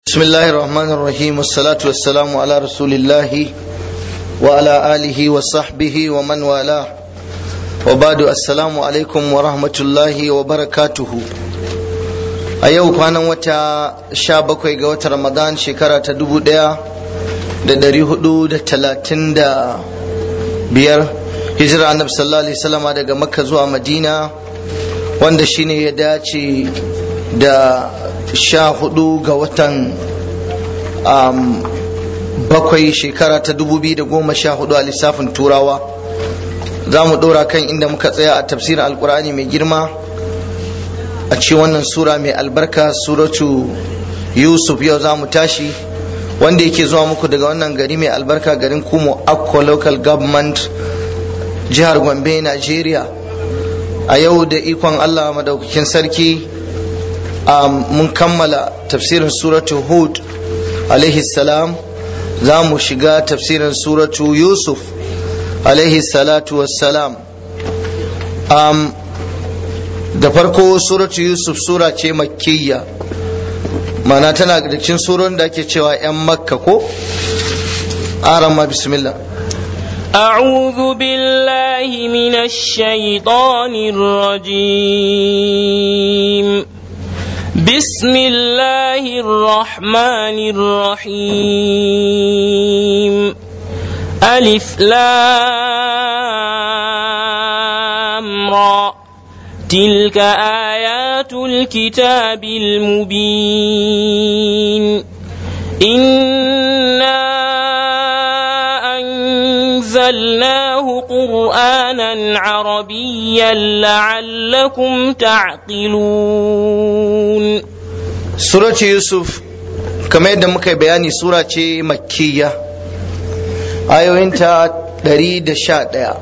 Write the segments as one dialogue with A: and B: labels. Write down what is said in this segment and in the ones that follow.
A: بسم الله الرحمن الرحيم والصلاة والسلام على رسول الله وعلى آله وصحبه ومن والاه وبعد السلام عليكم ورحمة الله وبركاته a yau kwanan wata sha bakwai ga watan ramadan shekara ta dubu daya da dari hudu da talatin da biyar hijira annabi sallallahu alaihi wasallama daga makka zuwa madina wanda shine ya dace da sha hudu ga watan um, bakwai shekara ta dubu biyu da goma sha hudu a lissafin turawa za mu dora kan inda muka tsaya a tafsirin alkur'ani mai girma a cikin wannan sura mai albarka suratu yusuf yau za mu tashi wanda yake zuwa muku daga wannan gari mai albarka garin kumo akko local government jihar gombe nigeria a yau da ikon allah madaukakin sarki mun kammala tafsirin suratu hud alaihi salam za mu shiga tafsirin suratu yusuf alaihi salatu wassalam da farko suratu yusuf sura ce makkiyya mana tana da cikin surorin da ake cewa 'yan makka ko arama bismillah
B: أعوذ بالله من الشيطان الرجيم بسم الله الرحمن الرحيم ألف لام را تلك آيات الكتاب المبين إنا أنزلناه قرآنا عربيا لعلكم تعقلون
A: سورة يوسف كما يدى مكي بياني سورة مكية ayoyinta ɗari da sha ɗaya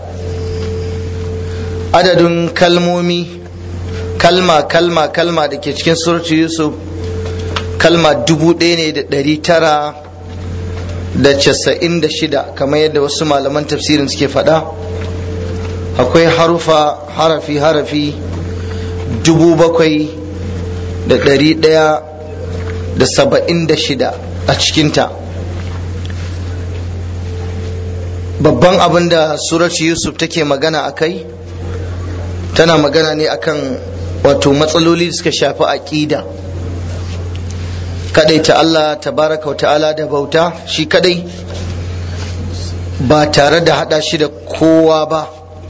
A: adadin kalmomi kalma kalma kalma da ke cikin suratu yusuf kalma dubu ɗaya ne da ɗari tara da casa'in da shida kamar yadda wasu malaman tafsirin suke faɗa akwai harufa harafi harafi dubu bakwai da ɗari ɗaya da saba'in da shida a cikinta babban abin da suratu yusuf take magana a kai tana magana ne akan wato matsaloli da suka shafi aƙida kadai ta Allah tabaraka wa ta'ala da bauta shi kadai ba tare da hada shi da kowa ba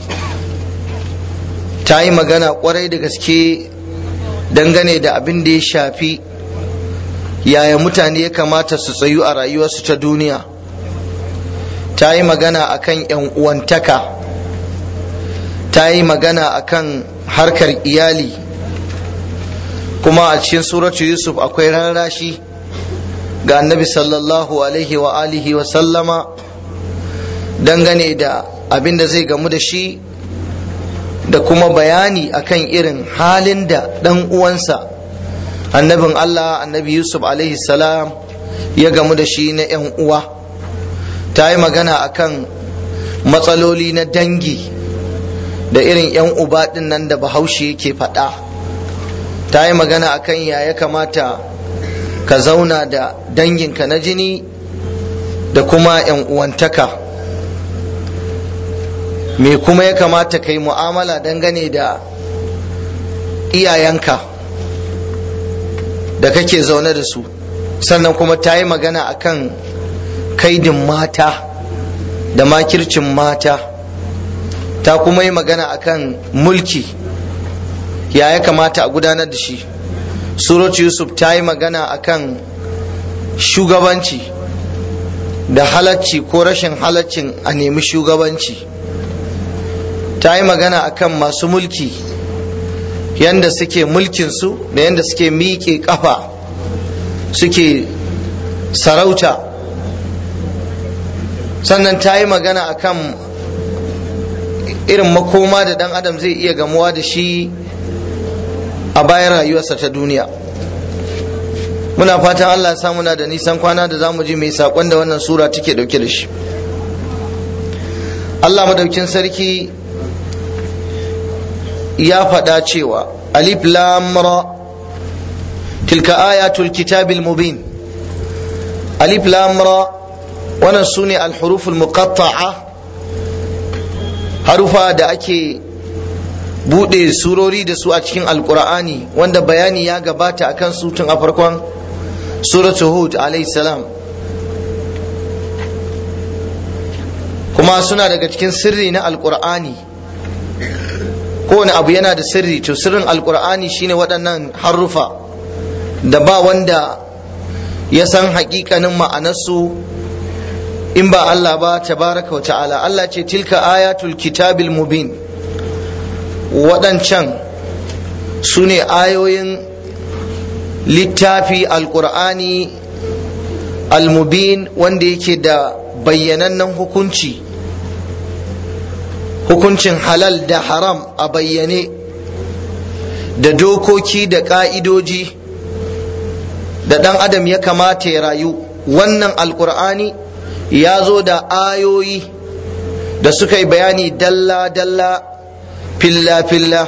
A: ta yi magana kwarai da gaske dangane da abin da ya shafi yaya mutane ya kamata su tsayu a rayuwarsu ta duniya ta yi magana akan yan uwantaka ta yi magana akan harkar iyali kuma a cikin suratu yusuf akwai rarrashi ga annabi sallallahu alaihi wa alihi wa sallama dangane da abin da zai gamu da shi da kuma bayani akan irin halin da ɗan uwansa annabin allah annabi yusuf alaihi salam ya gamu da shi na 'yan uwa ta yi magana akan matsaloli na dangi da irin 'yan uba ɗin nan da bahaushe yake faɗa ta yi magana akan ya ya kamata ka zauna da danginka na jini da kuma 'yan uwantaka me kuma ya kamata ka yi mu'amala dangane da iyayenka da kake zaune da su sannan kuma ta yi magana akan kaidin mata da makircin mata ta kuma yi magana akan mulki ya ya kamata a gudanar da shi suratu yusuf ta yi magana akan shugabanci da halacci ko rashin halaccin a nemi shugabanci ta yi magana akan masu mulki yanda suke mulkinsu da yanda suke miƙe ƙafa suke sarauta sannan ta yi magana akan irin makoma da ɗan adam zai iya gamuwa da shi a bayan rayuwarsa ta duniya muna fatan Allah ya muna da nisan kwana da za mu ji mai saƙon da wannan sura take ɗauke da shi Allah madaukin sarki ya faɗa cewa alif lam ra tilka ayatul kitabil mubin alif lam ra wannan sune al-huruful muqatta'a harufa da ake bude surori da su a cikin alkur'ani wanda bayani ya gabata akan su tun a farkon suratu hud alayhi salam kuma suna daga cikin sirri na alkur'ani kowane abu yana da sirri to sirrin alkur'ani shine waɗannan harufa da ba wanda ya san hakikanin ma'anarsu in ba Allah ba tabaraka wa ta'ala Allah ce tilka ayatul kitabil mubin waɗancan su ne ayoyin littafi alkur'ani almubin wanda yake da bayyanannen hukunci hukuncin halal da haram a bayyane da dokoki da ƙa'idoji da ɗan adam ya kamata ya rayu wannan alkur'ani ya zo da ayoyi da suka yi bayani dalla-dalla filla-filla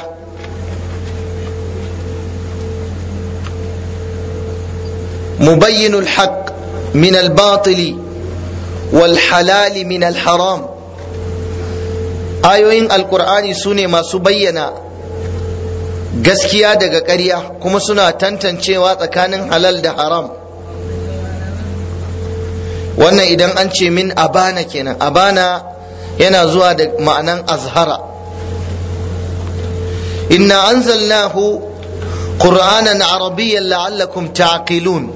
A: mubayyinul haq min al-batili wal halali min al-haram ayoyin alkur'ani su ne masu bayyana gaskiya daga ƙarya kuma suna tantancewa tsakanin halal da haram wannan idan an ce min abana kenan abana yana zuwa da ma'anan azhara inna anzalnahu qur'anan arabiyyan la'allakum ta'qilun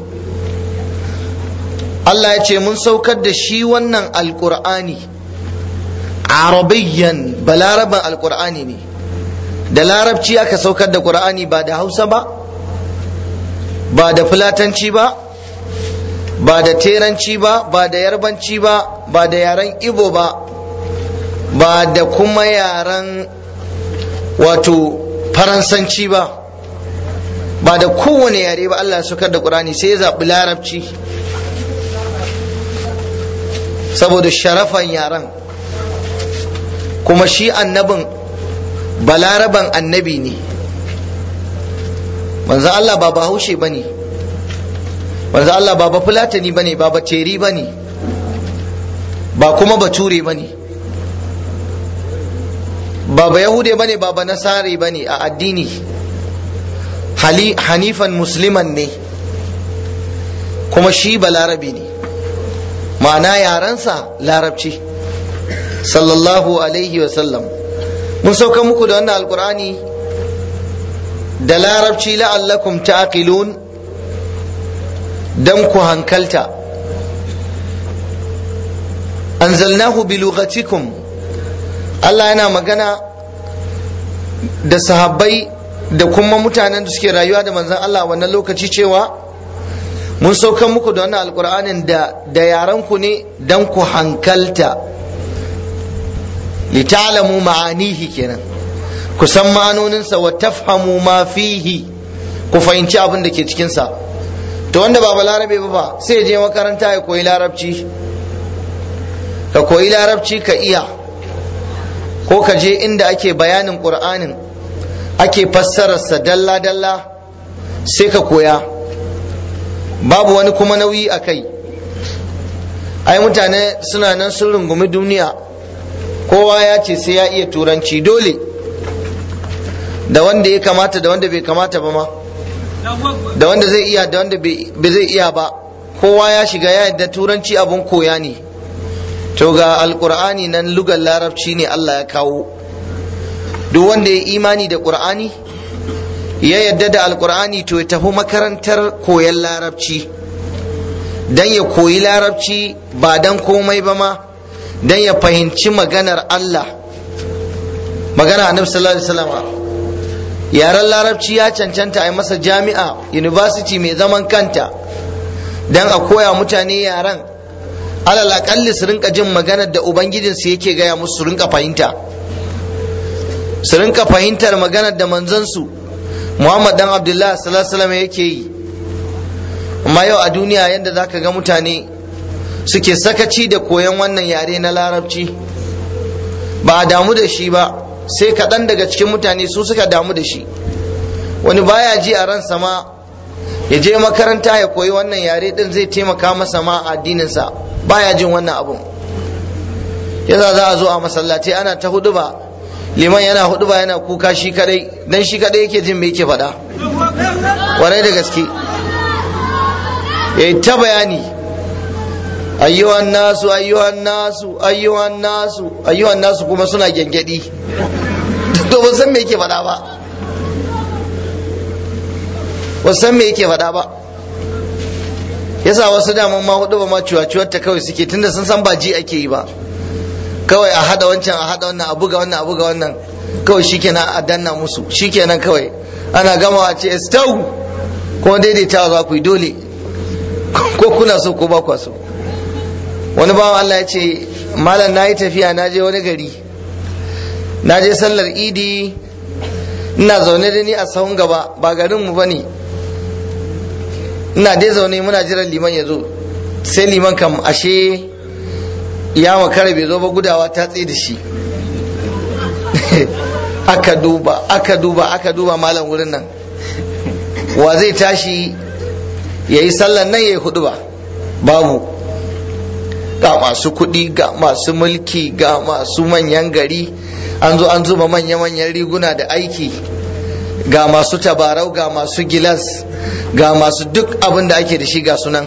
A: Allah ya ce mun saukar da shi wannan alqur'ani arabiyyan balaraban alqur'ani ne da larabci aka saukar da qur'ani ba da hausa ba ba da fulatanci ba ba da teranci ba ba da yarbanci ba ba da yaren ibo ba ba da kuma yaren wato faransanci ba ba da kowane yare ba Allah ya saukar da qur'ani sai ya zaɓi larabci saboda sharafan yaren kuma shi annabin balaraban annabi ne manzo Allah ba bahaushe ba ne manzo Allah ba fulatani ba ne ba teri ba ne ba kuma bature ba ne ba ba yahude ba ne ba ba nasare ba ne a addini hanifan musliman ne kuma shi balarabi ne ma'ana yarensa larabci sallallahu alaihi wasallam mun sauka muku da wannan alkur'ani da larabci la'allakum ta'qilun dan ku hankalta anzalnahu bi lughatikum Allah yana magana da sahabbai da kuma mutanen da suke rayuwa da manzon Allah wannan lokaci cewa mun saukan muku da wannan alkur'anin da da yaran ku ne dan ku hankalta litalamu ma'anihi kenan ku san ma'anoninsa wa tafhamu ma fihi ku fahimci abin da ke cikinsa to wanda ba balarabe ba ba sai je makaranta ya koyi larabci ka koyi larabci ka iya ko ka je inda ake bayanin qur'anin ake fassararsa dalla-dalla sai ka koya babu wani kuma nauyi a kai ai mutane suna nan sun rungumi duniya kowa ya ce sai ya iya turanci dole da wanda ya kamata da wanda bai kamata ba ma da wanda zai iya da wanda bai zai iya ba kowa ya shiga ya yadda turanci abun koya ne to ga alkur'ani nan lugar larabci ne Allah ya kawo duk wanda ya imani da qur'ani ya yadda da alkur'ani to ya tafi makarantar koyon larabci dan ya koyi larabci ba dan komai ba ma dan ya fahimci maganar Allah magana annabi sallallahu alaihi wasallam yaren larabci ya cancanta a yi masa jami'a university mai zaman kanta dan a koya mutane yaren alal akalli su rinka jin maganar da ubangijinsu yake gaya musu su rinka fahimta su rinka fahimtar maganar da manzansu muhammad dan abdullah sallallahu alaihi wasallam yake yi amma yau a duniya yadda zaka ga mutane suke sakaci da koyon wannan yare na larabci ba a damu da shi ba sai kaɗan daga cikin mutane su suka damu da shi wani baya ji a ransa ma ya je makaranta ya koyi wannan yare din zai taimaka masa ma a addininsa baya jin wannan abun yasa za a zo a masallaci ana ta huduba liman yana huduba yana kuka shi kadai dan shi kadai yake jin me yake faɗa kwarai da gaske ya ta bayani ayyuhan nasu ayyuhan nasu ayyuhan nasu ayyuhan nasu kuma suna gyangyaɗi to ba san me yake faɗa ba ba san me yake faɗa ba yasa wasu daman ma hudu ba ma ciwaciwar ta kawai suke tunda sun san ba ji ake yi ba kawai a hada wancan a hada wannan a buga wannan a buga wannan kawai shikenan a danna musu shikenan kawai ana gama a ce estau kuma daidaitawa za ku yi dole ko kuna so ko ba kwa so wani bawan Allah ya ce malam na yi tafiya na je wani gari na je sallar idi ina zaune da ni a sahun gaba ba garin mu bane ina dai zaune muna jiran liman ya zo sai liman kam ashe ya makara bai zo ba gudawa ta tsaye da shi aka duba aka duba aka duba malam wurin nan wa zai tashi ya yi sallan nan ya yi hudu ba babu ga masu kuɗi ga masu mulki ga masu manyan gari an zo an zuba manya-manyan riguna da aiki ga masu tabarau ga masu gilas ga masu duk abin da ake da shi ga sunan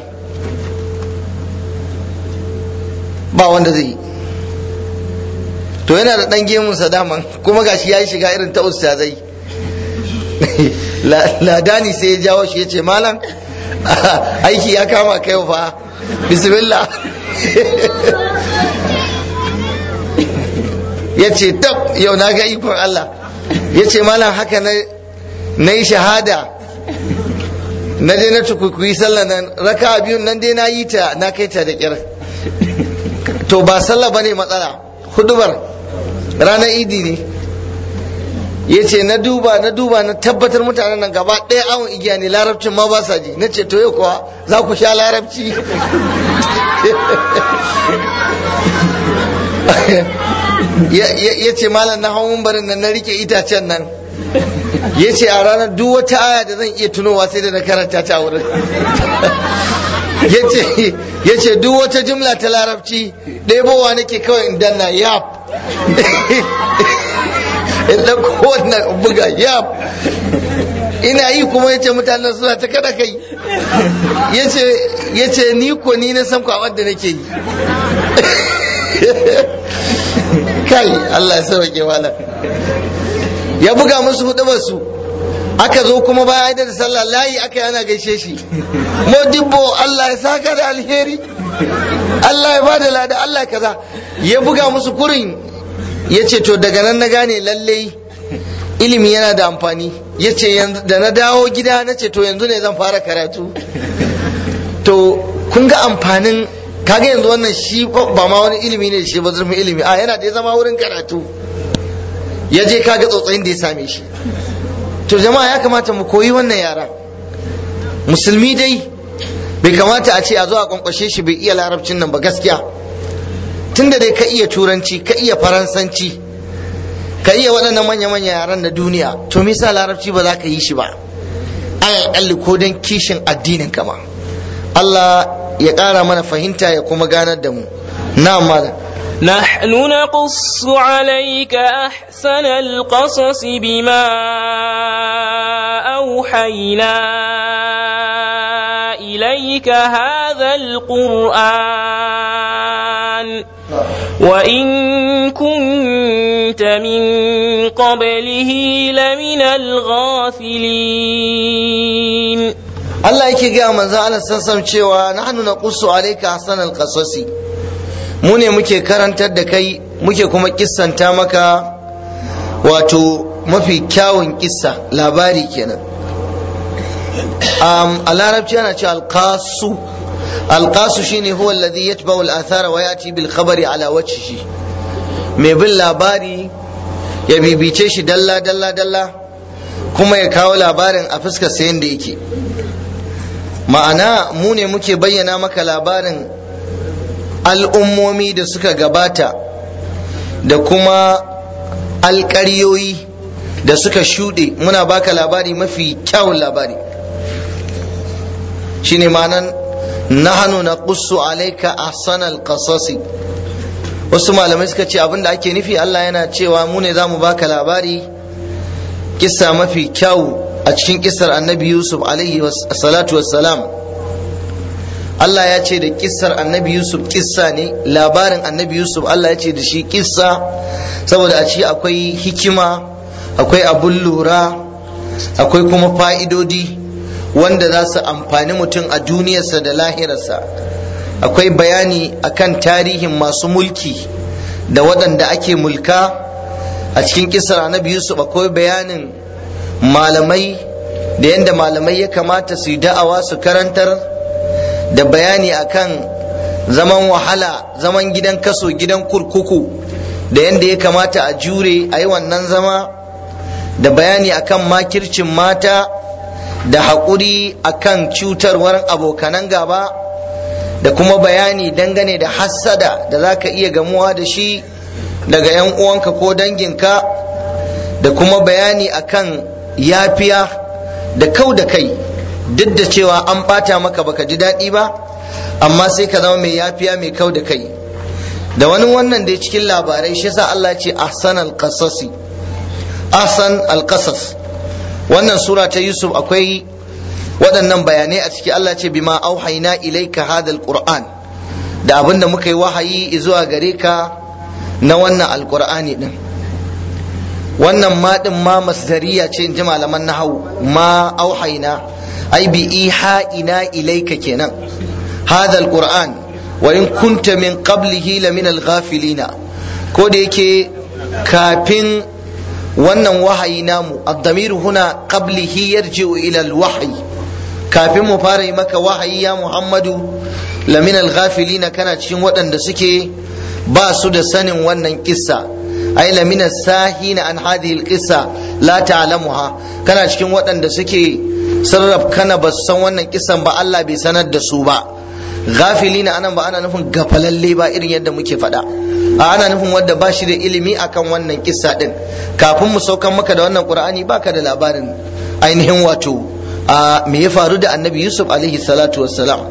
A: ba wanda zai yi to yana da ɗan gemunsa daman kuma gashi ya yi shiga irin ta ustazai ladani sai ya jawo shi ya ce malam aiki ya kama kai fa bismillah ya ce tab yau na ga ikon Allah ya ce malam haka na yi shahada na je na tukukuyi sallah nan raka biyun nan dai na yi ta na kai ta da kyar to ba sallah bane matsala hudubar ranar idi ne ya ce na duba na duba na tabbatar mutanen nan gaba ɗaya awon igiya ne larabcin ma ba sa ji na ce to yau kuwa za ku sha larabci ya ce malam na hawan barin nan na rike itacen nan ya ce a ranar duk wata aya da zan iya tunowa sai da na karanta ta wurin ya ce duk wata jumla ta larabci ɗebowa nake kawai in danna yap in ɗauko wannan buga yap ina yi kuma ya ce mutanen suna ta kada kai ya ce ni ko ni na san kwamar da nake yi kai Allah ya sauke wala ya buga musu hudubar su aka zo kuma baya da sallah layi aka yana gaishe shi modibbo Allah ya saka da alheri Allah ya bada lada Allah kaza ya buga musu kurin ya ce to daga nan na gane lallai ilimi yana da amfani ya ce da na dawo gida na ce to yanzu ne zan fara karatu to kun ga amfanin kaga yanzu wannan shi ba ma wani ilimi ne shi ba zurfin ilimi a yana da ya zama wurin karatu ya je kaga tsotsayin da ya same shi to jama'a ya kamata mu koyi wannan yara musulmi dai bai kamata a ce a zo a kwankwashe shi bai iya larabcin nan ba gaskiya tunda dai ka iya turanci ka iya faransanci ka iya waɗannan manya-manya yaran na duniya to me yasa larabci ba za ka yi shi ba alal ko dan kishin addinin kama Allah ya ƙara mana fahimta ya kuma ganar da mu na malam
B: نحن نقص عليك أحسن القصص بما أوحينا إليك هذا القرآن وإن كنت من قبله لمن الغافلين
A: Allah yake gaya manzo Allah sassan cewa nahnu naqussu alayka ahsanal qasasi mu ne muke karantar da kai muke kuma kissanta maka wato mafi kyawun kissa labari kenan um, a larabci ana cewa alqasu alqasu shine huwa alladhi yatba'u al-athara wa yati bil khabari ala wajhihi mai bin labari ya bibice shi dalla dalla dalla kuma ya kawo labarin a fuskar sayan da yake ma'ana mu ne muke bayyana maka labarin al'ummomi da suka gabata da kuma alƙaryoyi da suka shuɗe muna baka labari mafi kyawun labari shine ma'anan nahnu naqussu alayka ahsanal qasasi wasu malamai suka ce abinda ake nufi Allah yana cewa mu ne zamu baka labari kissa mafi kyau a cikin kissar annabi Yusuf alaihi salatu wassalam Allah ya ce da kissar annabi Yusuf kissa ne labarin annabi Yusuf Allah ya ce da shi kissa saboda a ci akwai hikima akwai abun lura akwai kuma fa'idodi wanda za su amfani mutum a duniyarsa da lahirarsa akwai bayani akan tarihin masu mulki da waɗanda ake mulka a cikin kisar annabi yusuf akwai bayanin malamai da yadda malamai ya kamata su yi da'awa su karantar da bayani akan zaman wahala zaman gidan kaso gidan kurkuku da yadda ya kamata a jure a yi wannan zama da bayani akan makircin mata da haƙuri akan cutarwar abokanan gaba da kuma bayani dangane da hassada da za ka iya gamuwa da shi daga 'yan uwanka ko danginka da kuma bayani akan yafiya da kau da kai duk da cewa an ɓata maka baka ji daɗi ba amma sai ka zama mai yafiya mai kau da kai da wani wannan da cikin labarai shi sa Allah ce ahsan al-qasasi ahsan al-qasas wannan sura ta Yusuf akwai waɗannan bayanai a ciki Allah ce bima auhaina ilaika hadal qur'an da abin da muka yi wahayi zuwa gare ka na wannan alqur'ani din wannan ma din ma masdariya ce in ji malaman nahawu ma auhaina ai bi iha'ina ilaika kenan hadal qur'an wa in kunta min qablihi la min al-ghafilina ko da yake kafin wannan wahayi namu ad-damir huna qablihi yarji'u ila al-wahyi kafin mu fara yi maka wahayi ya Muhammadu lamin al-ghafilina kana cikin waɗanda suke ba su da sanin wannan kissa ai lamin sahina an hadhihi al-qissa la ta'lamuha kana cikin waɗanda suke sarraf kana ba su san wannan kissan ba Allah bai sanar da su ba ghafilina anan ba ana nufin gafalalle ba irin yadda muke faɗa a ana nufin wanda ba shi da ilimi akan wannan kissa din kafin mu saukan maka da wannan qur'ani baka da labarin ainihin wato a me ya faru da annabi yusuf alaihi salatu wassalam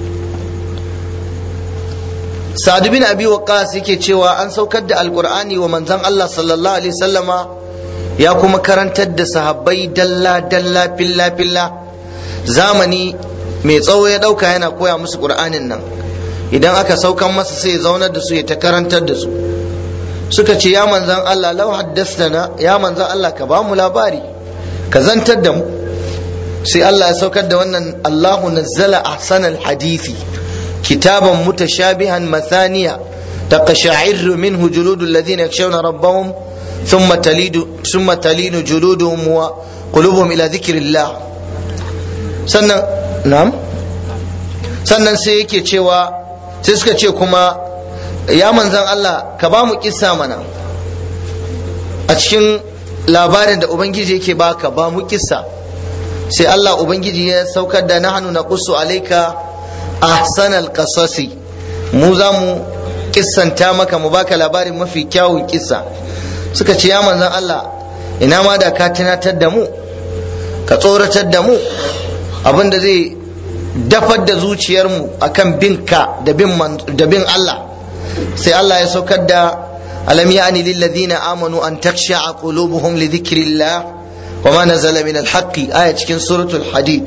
A: sa'ad bin abi waqqas yake cewa an saukar da alqur'ani wa manzon Allah sallallahu alaihi sallama ya kuma karantar da sahabbai dalla dalla filla filla zamani mai tsawo ya dauka yana koya musu qur'anin nan idan aka saukan masa sai ya zaunar da su ya ta karantar da su suka ce ya manzon Allah lau haddastana ya manzon Allah ka ba mu labari ka zantar da mu sai Allah ya saukar da wannan Allahu nazzala ahsanal hadithi kitaban mutashabihan mathaniya taqsha'irru minhu juludul ladhina yakhshawna rabbahum thumma talidu thumma talinu juluduhum wa qulubuhum ila dhikrillah sannan na'am sannan sai yake cewa sai suka ce kuma ya manzan Allah ka ba mu kissa mana a cikin labarin da ubangiji yake baka ba mu kissa sai Allah Ubangiji ya saukar da nahnu naqussu alayka ahsanal qasasi mu za mu kissanta maka mu baka labarin mafi kyawun kissa suka ce ya manzon Allah ina ma da ka tunatar da mu ka tsoratar da mu abinda zai dafar da zuciyarmu akan binka da bin da bin Allah sai Allah ya saukar da alam ya'ni lil ladina amanu an taksha'a qulubuhum li dhikrillah وما نزل من الحق آية cikin suratul hadid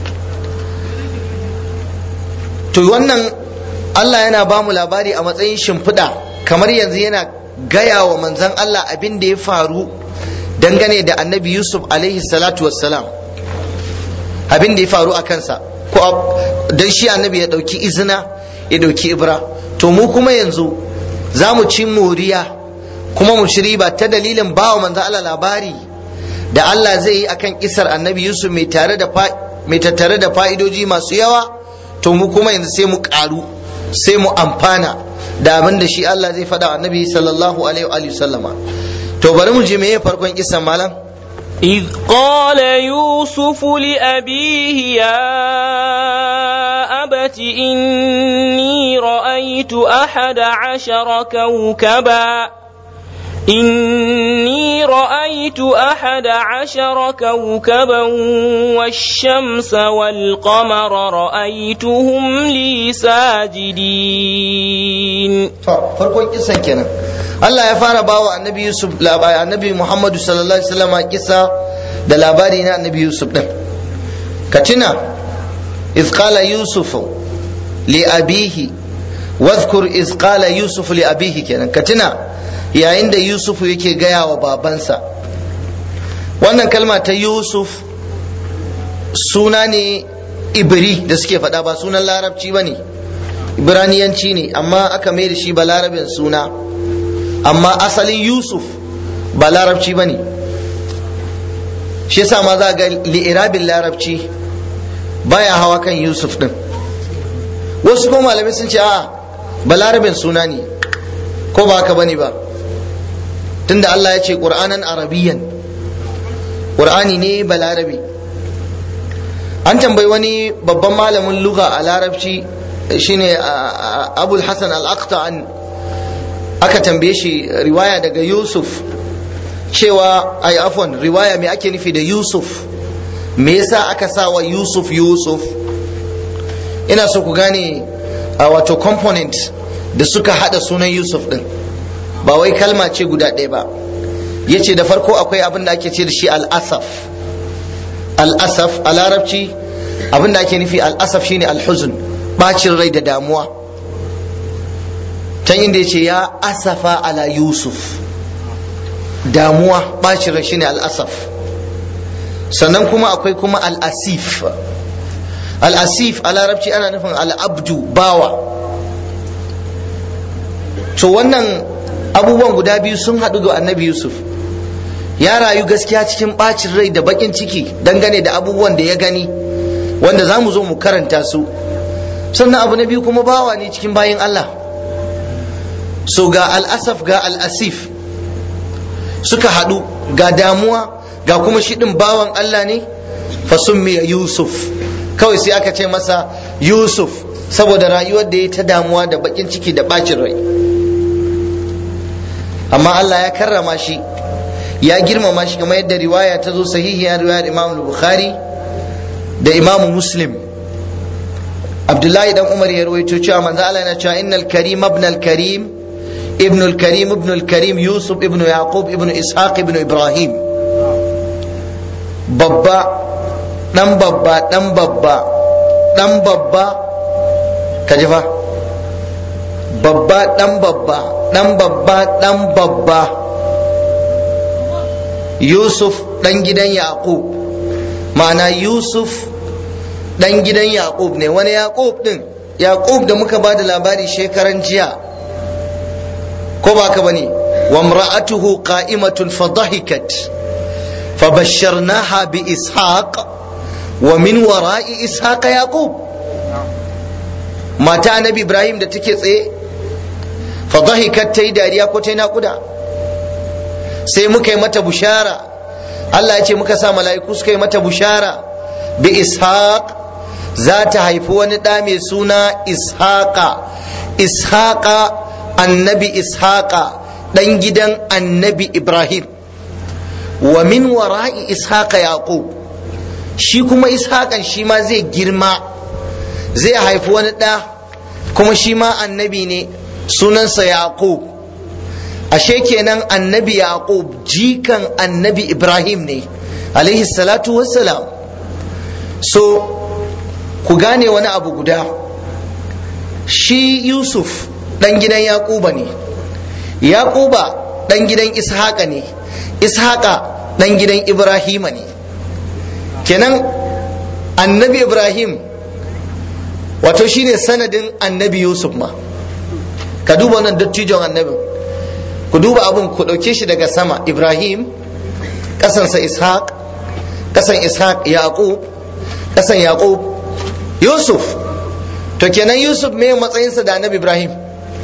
A: to wannan Allah yana ba mu labari a matsayin shimfiɗa kamar yanzu yana gaya wa manzon Allah abin da ya faru dangane da annabi Yusuf alaihi salatu wassalam abin da ya faru a kansa ko dan shi annabi ya ɗauki izina ya ɗauki ibra to mu kuma yanzu za mu ci moriya kuma mu ci riba ta dalilin ba wa manzon Allah labari da Allah zai yi akan kisar annabi Yusuf mai tare da mai tattare da fa'idoji masu yawa to mu kuma yanzu sai mu karu sai mu amfana da abin da shi Allah zai faɗa annabi sallallahu alaihi wa sallama to bari mu je meye farkon kisan malam
B: إذ قال يوسف لأبيه يا أبت إني رأيت أحد عشر كوكبا إني رأيت أحد عشر كوكبا والشمس والقمر رأيتهم لي ساجدين
A: farkon kisan kenan Allah ya fara bawa annabi Yusuf labari annabi Muhammadu sallallahu alaihi wasallam kisa da labari na annabi Yusuf din ka tuna iz qala yusuf li abihi wadhkur iz qala yusuf li abihi kenan ka tuna yayin da yusuf yake gaya wa babansa wannan kalma ta yusuf suna ne ibri da suke faɗa ba sunan larabci ba ne ibraniyanci ne amma aka mai da shi ba larabin suna amma asalin yusuf ba larabci ba ne shi yasa ma za ga li'irabin larabci baya hawa kan yusuf din wasu kuma malamai sun ce a ba larabin suna ne ko ba haka bane ba tunda Allah ya ce qur'anan arabiyyan qur'ani ne ba larabi an tambayi wani babban malamin lugha a larabci shine abul hasan al-aqta'an aka tambaye shi riwaya daga yusuf cewa ai afwan riwaya me ake nufi da yusuf me yasa aka sa wa yusuf yusuf ina so ku gane a wato component da suka hada sunan yusuf din ba wai kalma ce guda ɗaya ba ya ce da farko akwai abin da ake ce da shi al'asaf al'asaf a larabci abin da ake nufi al'asaf shine alhuzun bacin rai da damuwa can inda ya ce ya asafa ala yusuf damuwa bacin rai shine al'asaf sannan kuma akwai kuma al'asif al'asif a larabci ana nufin al'abdu bawa to wannan abubuwan guda biyu sun haɗu ga annabi yusuf ya rayu gaskiya cikin ɓacin rai da baƙin ciki dangane da abubuwan da ya gani wanda za mu zo mu karanta su sannan abu na biyu kuma bawa ne cikin bayin allah so ga al'asaf ga al'asif suka haɗu ga damuwa ga kuma shi ɗin bawan allah ne fasummiya yusuf kawai sai aka ce masa yusuf saboda rayuwar da ya ta damuwa da baƙin ciki da ɓacin rai amma Allah ya karrama shi ya girmama shi kamar yadda riwaya ta zo sahihiyar riwayar Imam Bukhari da Imam Muslim Abdullahi dan Umar ya rawaito cewa manzo Allah yana cewa innal karim ibn al karim ibn al karim ibn al karim Yusuf ibn Yaqub ibn Ishaq ibn Ibrahim babba dan babba dan babba dan babba kaji fa babba dan babba dan babba dan babba yusuf dan gidan yaqub ma'ana yusuf dan gidan yaqub ne wani yaqub din yaqub da muka bada labari shekaran jiya ko ba ka bane wa imra'atuhu qa'imatun fadahikat fabashsharnaha bi ishaq wa min wara'i ishaq yaqub mata annabi ibrahim da take tsaye fadahikat ta yi dariya ko ta yi naƙuda sai muka yi mata bushara Allah ya ce muka sa mala'iku suka yi mata bushara bi ishaq za ta haifi wani ɗa mai suna ishaqa ishaqa annabi ishaqa ɗan gidan annabi ibrahim wa min wara'i ishaqa yaqub shi kuma ishaqan shi ma zai girma zai haifi wani ɗa kuma shi ma annabi ne sunansa yaqub ashe kenan annabi yaqub jikan annabi ibrahim ne alaihi salatu wassalam so ku gane wani abu guda shi yusuf dan gidan yaquba ne yaquba dan gidan ishaqa ne ishaqa dan gidan ibrahima ne kenan annabi ibrahim wato shine sanadin annabi yusuf ma ka duba wannan dattijon annabin ku duba abin ku ɗauke shi daga sama ibrahim ƙasansa ishaq ƙasan ishaq yaqub ƙasan yaqub yusuf to kenan yusuf me matsayinsa da annabi ibrahim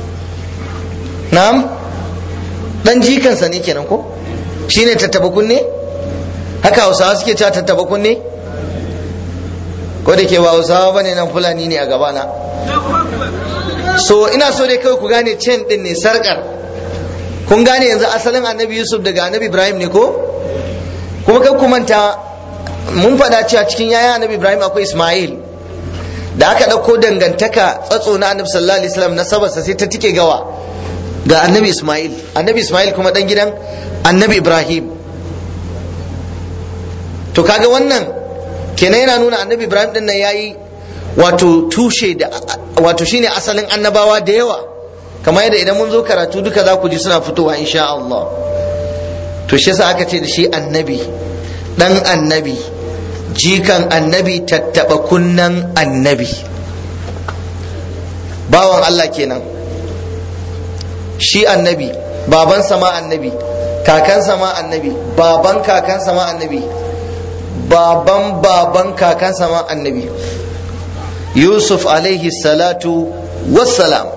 A: na'am dan jikansa ne kenan ko shine tattaba kunne haka hausawa suke cewa tattaba kunne ko da ke ba hausawa bane nan fulani ne a gabana so ina so dai kawai ku gane chain din ne sarkar kun gane yanzu asalin annabi yusuf daga annabi ibrahim ne ko kuma kai ku manta mun faɗa cewa cikin yayan annabi ibrahim akwai ismail da aka ɗauko dangantaka tsatso na annabi sallallahu alaihi wasallam na sabarsa sai ta tike gawa ga annabi ismail annabi ismail kuma dan gidan annabi ibrahim to kaga wannan kenan yana nuna annabi ibrahim din nan yayi wato tushe da wato shine asalin annabawa da yawa kamar yadda idan mun zo karatu duka za ku ji suna fitowa insha Allah to shi yasa aka ce da shi annabi dan annabi jikan annabi tattaba kunnan annabi bawan Allah kenan shi annabi babansa ma annabi kakansa ma annabi baban kakansa ma annabi baban baban kakansa ma annabi yusuf alaihi salatu wassalam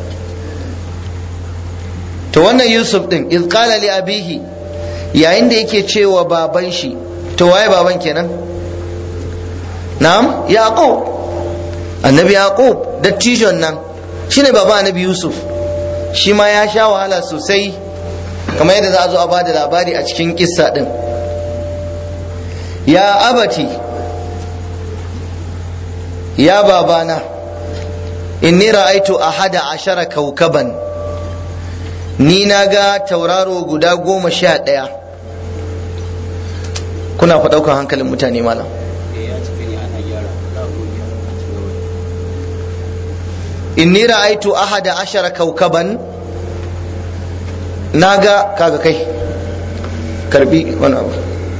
A: to wannan yusuf din iz qala li abihi yayin da yake cewa baban shi to waye baban kenan na'am yaqub annabi yaqub dattijon nan shine baba annabi yusuf shi ma ya sha wahala sosai kamar yadda za a zo a bada labari a cikin kissa din ya abati ya babana inni ra'aitu ahada ashara kaukaban ni na ga tauraro guda goma sha ɗaya kuna fa ɗaukar hankalin mutane malam inni ra'aitu ahada ashara kaukaban na ga kaga kai karbi wani abu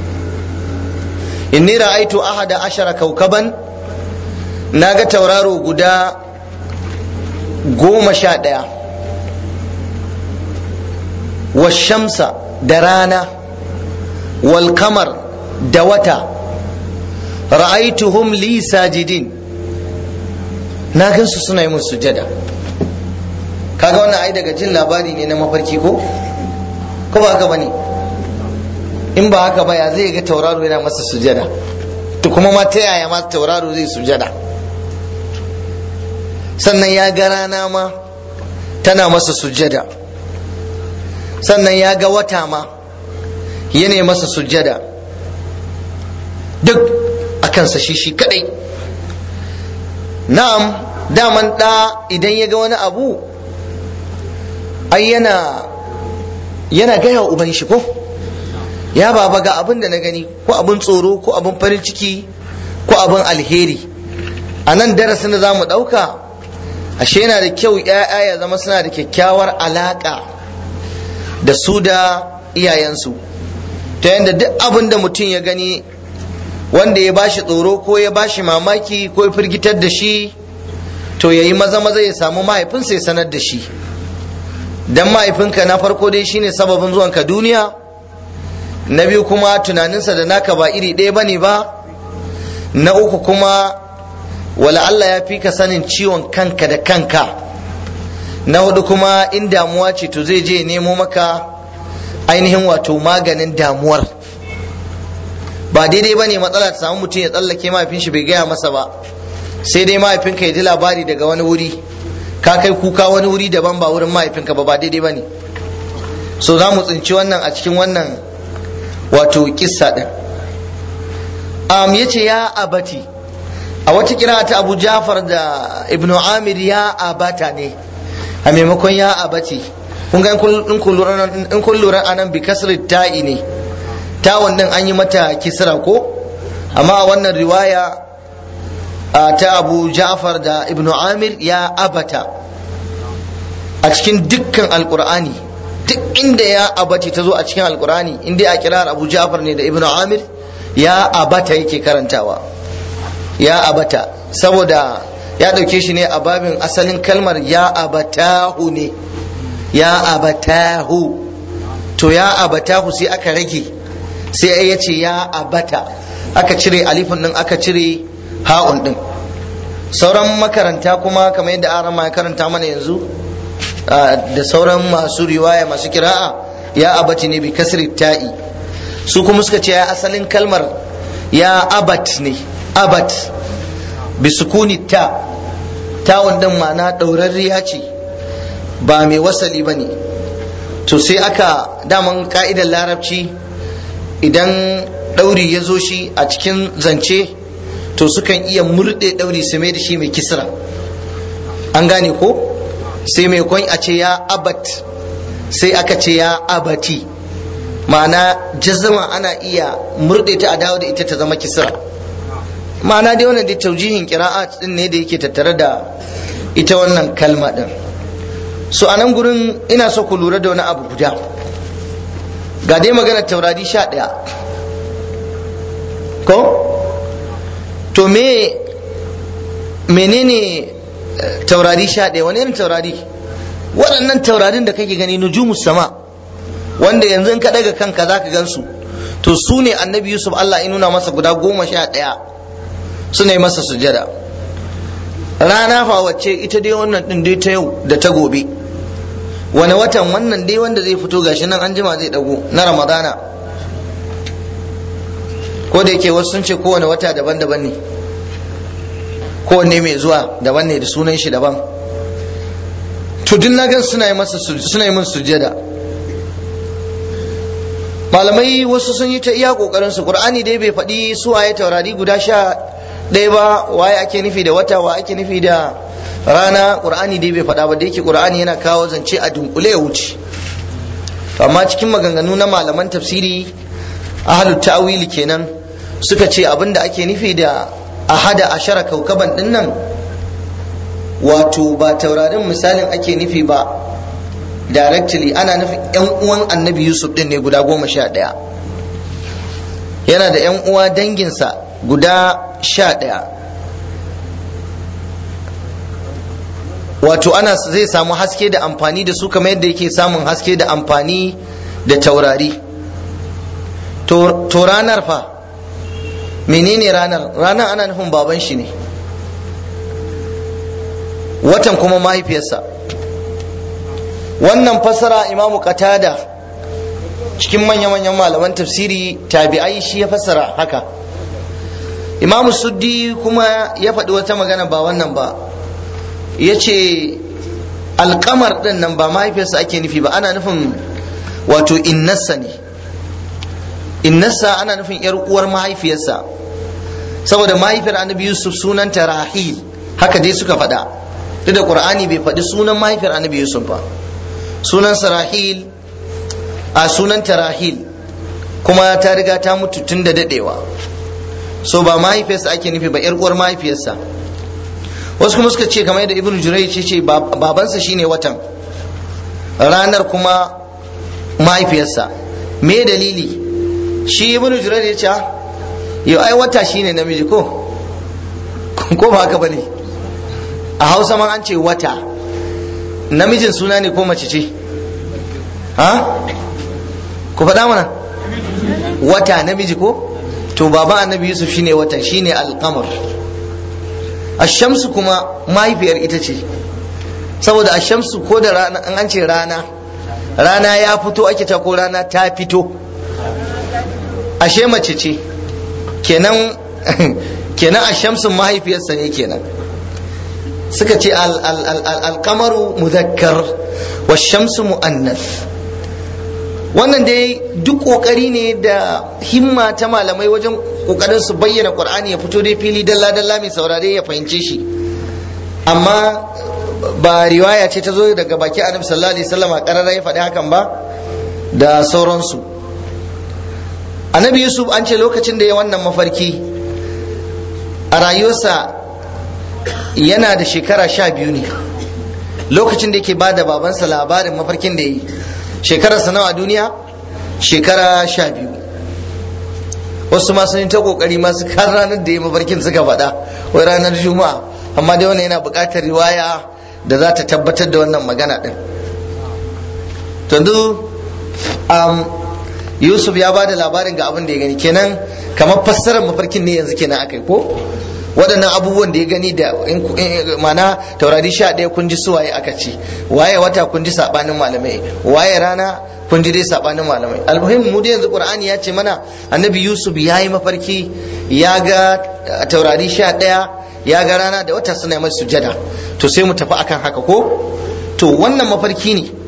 A: inni ra'aitu ahada ashara kaukaban na ga tauraro guda goma sha ɗaya washamsa da rana wal kamar da wata ra'aituhum li sajidin na gansu suna yi musu sujada kaga wannan ai daga jin labari ne na mafarki ko ko ba haka bane in ba haka ba ya zai ga tauraro yana masa sujada to kuma ma ta yaya ma tauraro zai sujada sannan ya ga rana ma tana masa sujada sannan ya ga wata ma yana masa sujada duk a kansa shi shi kadai na'am daman ɗa idan ya ga wani abu ai yana yana gaya wa uban shi ko ya baba ga abin da na gani ko abin tsoro ko abin farin ciki ko abin alheri a nan darasin da za mu ɗauka ashe yana da kyau ‘ya'ya ya zama suna da kyakkyawar alaƙa da su da iyayensu ta yadda duk abin da mutum ya gani wanda ya bashi tsoro ko ya bashi mamaki ko ya firgitar da shi to ya yi maza maza ya samu mahaifinsa ya sanar da shi dan mahaifinka na farko dai shine sababin zuwanka duniya na biyu kuma tunaninsa da naka ba iri ɗaya bane ba na uku kuma wala Allah ya fi ka sanin ciwon kanka da kanka na hudu kuma in damuwa ce to zai je nemo maka ainihin wato maganin damuwar ba daidai ba ne matsala ta samu mutum ya tsallake mahaifin shi bai gaya masa ba sai dai mahaifinka ya ji labari daga wani wuri ka kai kuka wani wuri daban ba wurin mahaifinka ba ba daidai ba ne so za mu tsinci wannan a cikin wannan wato kissa din um, ya ce ya abati a wata kira ta abu jafar da ibnu amir ya abata ne a maimakon ya abati kun ga in kun lura anan bi kasri ta'i ne tawon din an yi mata kisra ko amma a wannan riwaya ta abu ja'far da ibnu amir ya abata a cikin dukkan alkur'ani duk inda ya abati ta zo a cikin alkur'ani inda a kirar abu ja'far ne da ibnu amir ya abata yake karantawa ya abata saboda ya ɗauke shi ne a babin asalin kalmar ya abatahu ne ya abatahu to ya abatahu sai aka rage sai ya ce ya abata aka cire alifin din aka cire ha'un din sauran makaranta kuma kamar yadda arama ya karanta mana yanzu da sauran masu riwaya masu kira'a ya abati ne bi kasri ta'i su kuma suka ce ya asalin kalmar ya abat ne abat bi sukuni ta tawon din ma'ana ɗaurarriya ce ba mai wasali ba ne to sai aka daman ka'idar larabci idan ɗauri ya zo shi a cikin zance to sukan iya murɗe ɗauri su mai da shi mai kisra an gane ko sai mai kwan a ce ya abat sai aka ce ya abati ma'ana jazama ana iya murɗe ta a dawo da ita ta zama kisra ma'ana dai wannan dai taujihin kira'at din ne da yake tattare da ita wannan kalma din so a nan gurin ina so ku lura da wani abu guda ga dai maganar taurari sha ɗaya ko to me menene taurari sha ɗaya wani irin taurari waɗannan taurarin da kake gani nujumus sama wanda yanzu in ka daga kanka za ka gansu to su ne annabi yusuf allah ya nuna masa guda goma sha ɗaya suna yi masa sujada rana fa wacce ita dai wannan ɗin dai ta yau da ta gobe wani watan wannan dai wanda zai fito gashi nan an jima zai dago na ramadana ko da yake wasu sun ce kowane wata daban-daban ne kowanne mai zuwa daban ne da sunan shi daban to duk na gan suna yi masa suna yi min sujjada malamai wasu sun yi ta iya kokarin su qur'ani dai bai faɗi su waye taurari guda sha ɗaya ba waye ake nufi da wata wa ake nufi da rana qur'ani dai bai faɗa ba da yake qur'ani yana kawo zance a dunkule ya wuce to amma cikin maganganu na malaman tafsiri ahlut ta'wili kenan suka ce abinda ake nufi da ahada ashara kaukaban din nan wato ba taurarin misalin ake nufi ba directly ana nufin yan uwan annabi yusuf din ne guda goma sha ɗaya yana da yan uwa danginsa guda sha ɗaya wato ana zai samu haske da amfani da su kamar yadda yake samun haske da amfani da taurari to ranar fa menene ranar ranar ana nufin baban shi ne watan kuma mahaifiyarsa wannan fasara imamu qatada cikin manya-manyan malaman tafsiri tabi'ai shi ya fassara haka imamu suddi kuma ya faɗi wata magana ba wannan ba ya ce alkamar ɗin nan ba mahaifiyarsa ake nufi ba ana nufin wato innarsa ne innarsa ana nufin yar uwar mahaifiyarsa saboda mahaifiyar annabi yusuf sunanta rahil haka dai suka faɗa duk da qur'ani bai faɗi sunan mahaifiyar annabi yusuf ba sunansa rahil a sunanta rahil kuma ta riga ta mutu tun da dadewa so ba mahaifiyarsa ake nufi ba yar uwar mahaifiyarsa wasu kuma suka ce kamar yadda ibnu jurai ce ce babansa shine watan ranar kuma mahaifiyarsa me dalili shi ibnu jurai ya ce yau ai wata shine namiji ko ko ba haka bane a hausa man an ce wata namijin suna ne ko mace ce ha ku faɗa mana wata namiji ko to baba annabi yusuf shine watan shine alqamar ashamsu kuma mahaifiyar ita ce saboda ashamsu ko da rana an ce rana rana ya fito ake ta ko rana ta fito ashe mace ce kenan kenan ashamsun mahaifiyarsa ne kenan suka ce alkamaru muzakkar wa shamsu mu'annas wannan dai duk kokari ne da himma ta malamai wajen kokarin su bayyana qur'ani ya fito dai fili dalla dalla mai saurare ya fahimce shi amma ba riwaya ce ta zo daga baki annabi sallallahu alaihi wasallam a karara ya faɗi hakan ba da sauransu annabi yusuf an ce lokacin da ya wannan mafarki a rayuwarsa yana da shekara sha biyu ne lokacin da yake ba da babansa labarin mafarkin da ya yi shekararsa nawa a duniya shekara sha biyu wasu ma sun yi ta kokari masu kan ranar da ya mafarkin suka faɗa wai ranar juma'a amma dai wannan yana buƙatar riwaya da za ta tabbatar da wannan magana ɗin to yusuf ya ba da labarin ga abin da ya gani kenan kamar fassarar mafarkin ne yanzu kenan akai ko waɗannan abubuwan da ya gani da mana taurari sha ɗaya kun ji suwaye aka ce waye wata kun ji saɓanin malamai waye rana kun ji dai saɓanin malamai almuhim mu dai yanzu qur'ani ya ce mana annabi yusuf ya yi mafarki ya ga taurari sha ɗaya ya ga rana da wata suna mai sujada to sai mu tafi akan haka ko to wannan mafarki ne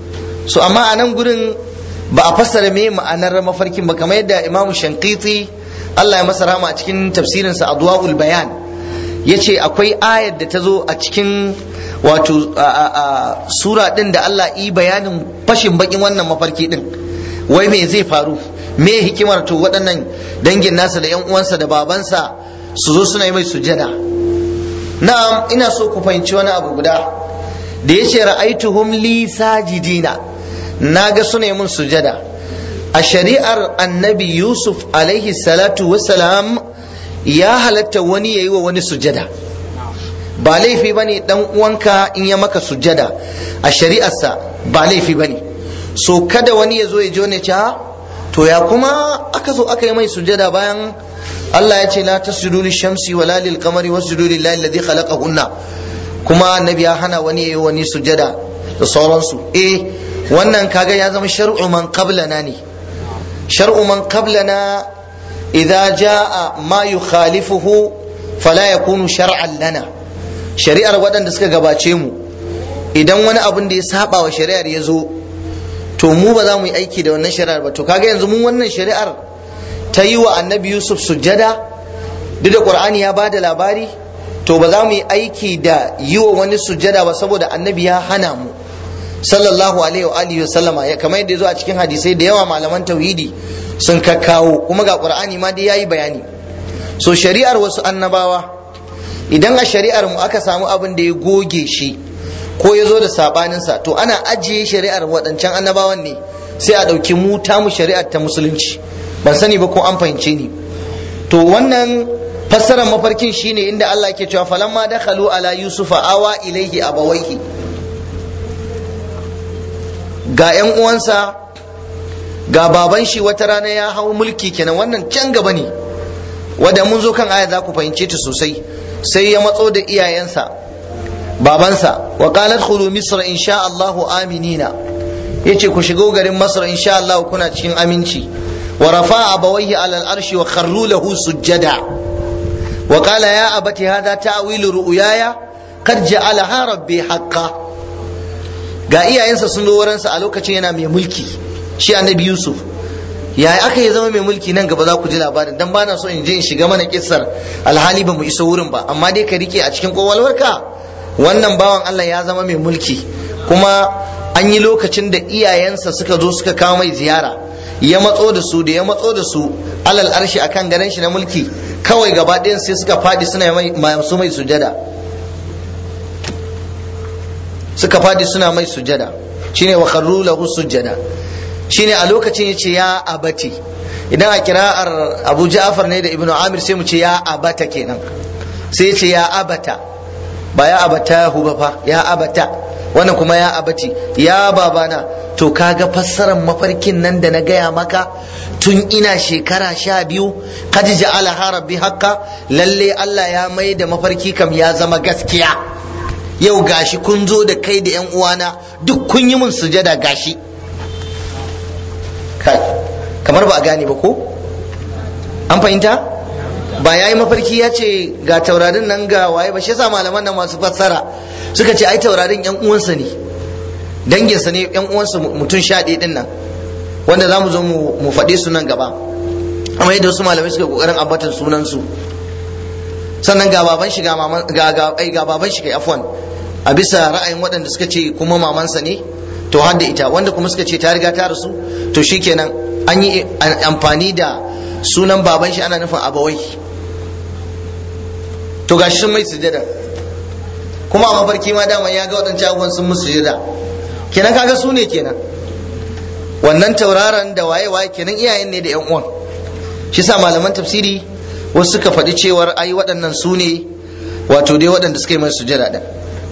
A: so amma a nan gurin ba a fassara me ma'anar mafarkin ba kamar yadda imamu shankiti Allah ya masa rama a cikin tafsirinsa adwaul bayan ya ce akwai ayar da ta zo a cikin wato sura din da Allah yi bayanin fashin bakin wannan mafarki din wai me zai faru me hikimar to waɗannan dangin nasa da yan uwansa da babansa su zo suna yi mai sujada na'am ina so ku fahimci wani abu guda da ya ce ra'aituhum li sajidina na ga suna yi mun sujada a shari'ar annabi yusuf alaihi salatu wassalam ya halatta wani ya yi wa wani sujada ba laifi ba ne dan uwanka in ya maka sujada a shari'arsa ba laifi ba ne so kada wani ya zo ya jo ne ce to ya kuma aka zo aka yi mai sujada bayan Allah ya ce la tasjudu lishamsi wala lil qamari wasjudu lillahi alladhi khalaqahunna kuma annabi ya hana wani yayi wani sujada da sauransu eh wannan kaga ya zama shar'u man qablana ne shar'u man qablana idza jaa ma yukhalifuhu fala yakunu shar'an lana shari'ar waɗanda suka gabace mu idan wani abin da ya saba wa shari'ar ya zo to mu ba za mu yi aiki da wannan shari'ar ba to kaga yanzu mun wannan shari'ar ta yi wa annabi yusuf sujjada duk da qur'ani ya ba da labari to ba za mu yi aiki da yi wa wani sujjada ba saboda annabi ya hana mu sallallahu alaihi wa alihi sallama ya kamar yadda ya zo a cikin hadisai da yawa malaman tauhidi sun kakkawo kuma ga qur'ani ma dai yayi bayani so shari'ar wasu annabawa idan a shari'ar mu aka samu abin da ya goge shi ko ya zo da sabaninsa to ana ajiye shari'ar waɗancan annabawan ne sai a ɗauki mu ta mu shari'ar ta musulunci ban sani ba ko an fahimce ni to wannan fassarar mafarkin shine inda Allah ke cewa falamma dakhalu ala yusufa awa ilaihi abawaihi ga yan uwansa ga baban shi wata rana ya hau mulki kenan wannan can gaba ne wanda mun zo kan aya za ku fahimce ta sosai sai ya matso da iyayensa babansa wa qalat khulu misra insha Allah aminina yace ku shigo garin masar insha Allah kuna cikin aminci wa rafa'a abawaihi ala al-arshi wa kharru lahu sujjada wa qala ya abati hadha ta'wilu ru'yaya qad ja'alaha rabbi haqqan ga iyayensa sun zo wurinsa a lokacin yana mai mulki shi annabi yusuf ya aka yi zama mai mulki nan gaba za ku ji labarin dan bana so in je in shiga mana kissar alhali ba mu iso wurin ba amma dai ka rike a cikin kowalwarka wannan bawan Allah ya zama mai mulki kuma an yi lokacin da iyayensa suka zo suka kawo mai ziyara ya matso da su da ya matso da su alal arshi akan garin shi na mulki kawai gaba ɗayan sai suka fadi suna mai masu mai sujada suka fadi suna mai sujada shine wa kharru lahu sujada shine a lokacin yace ya abati idan a kira'ar Abu Ja'far ne da Ibn Amir sai mu ce ya abata kenan sai yace ya abata ba ya abata hu ba fa ya abata wannan kuma ya abati ya babana to kaga fassarar mafarkin nan da na gaya maka tun ina shekara sha biyu kad ja'ala rabbi hakka lalle Allah ya mai da mafarki kam ya zama gaskiya yau gashi kun zo da kai da yan uwana duk kun yi mun sujada gashi kai kamar ba a gane ba ko an fahimta ba ya yi mafarki ya ce ga taurarin nan ga waye ba shi yasa malaman nan masu fassara suka ce ai taurarin yan uwansa ne danginsa ne yan uwansa mutum sha ɗaya ɗin nan wanda za mu zo mu faɗe su nan gaba amma yadda wasu malamai suka kokarin ambatan sunansu sannan ga baban shi ga maman ga ga ai ga baban shi kai afwan a bisa ra'ayin waɗanda suka ce kuma mamansa ne to har da ita wanda kuma suka ce ta riga ta rasu to shikenan an yi amfani da sunan baban shi ana nufin abawai to gashi sun mai sujada kuma a mafarki ma dama ya ga waɗancan abubuwan sun musu sujada kenan kaga su ne kenan wannan tauraron da waye waye kenan iyayen ne da yan uwan shi sa malaman tafsiri wasu suka faɗi cewar ai waɗannan su ne wato dai waɗanda suka yi mai sujada ɗin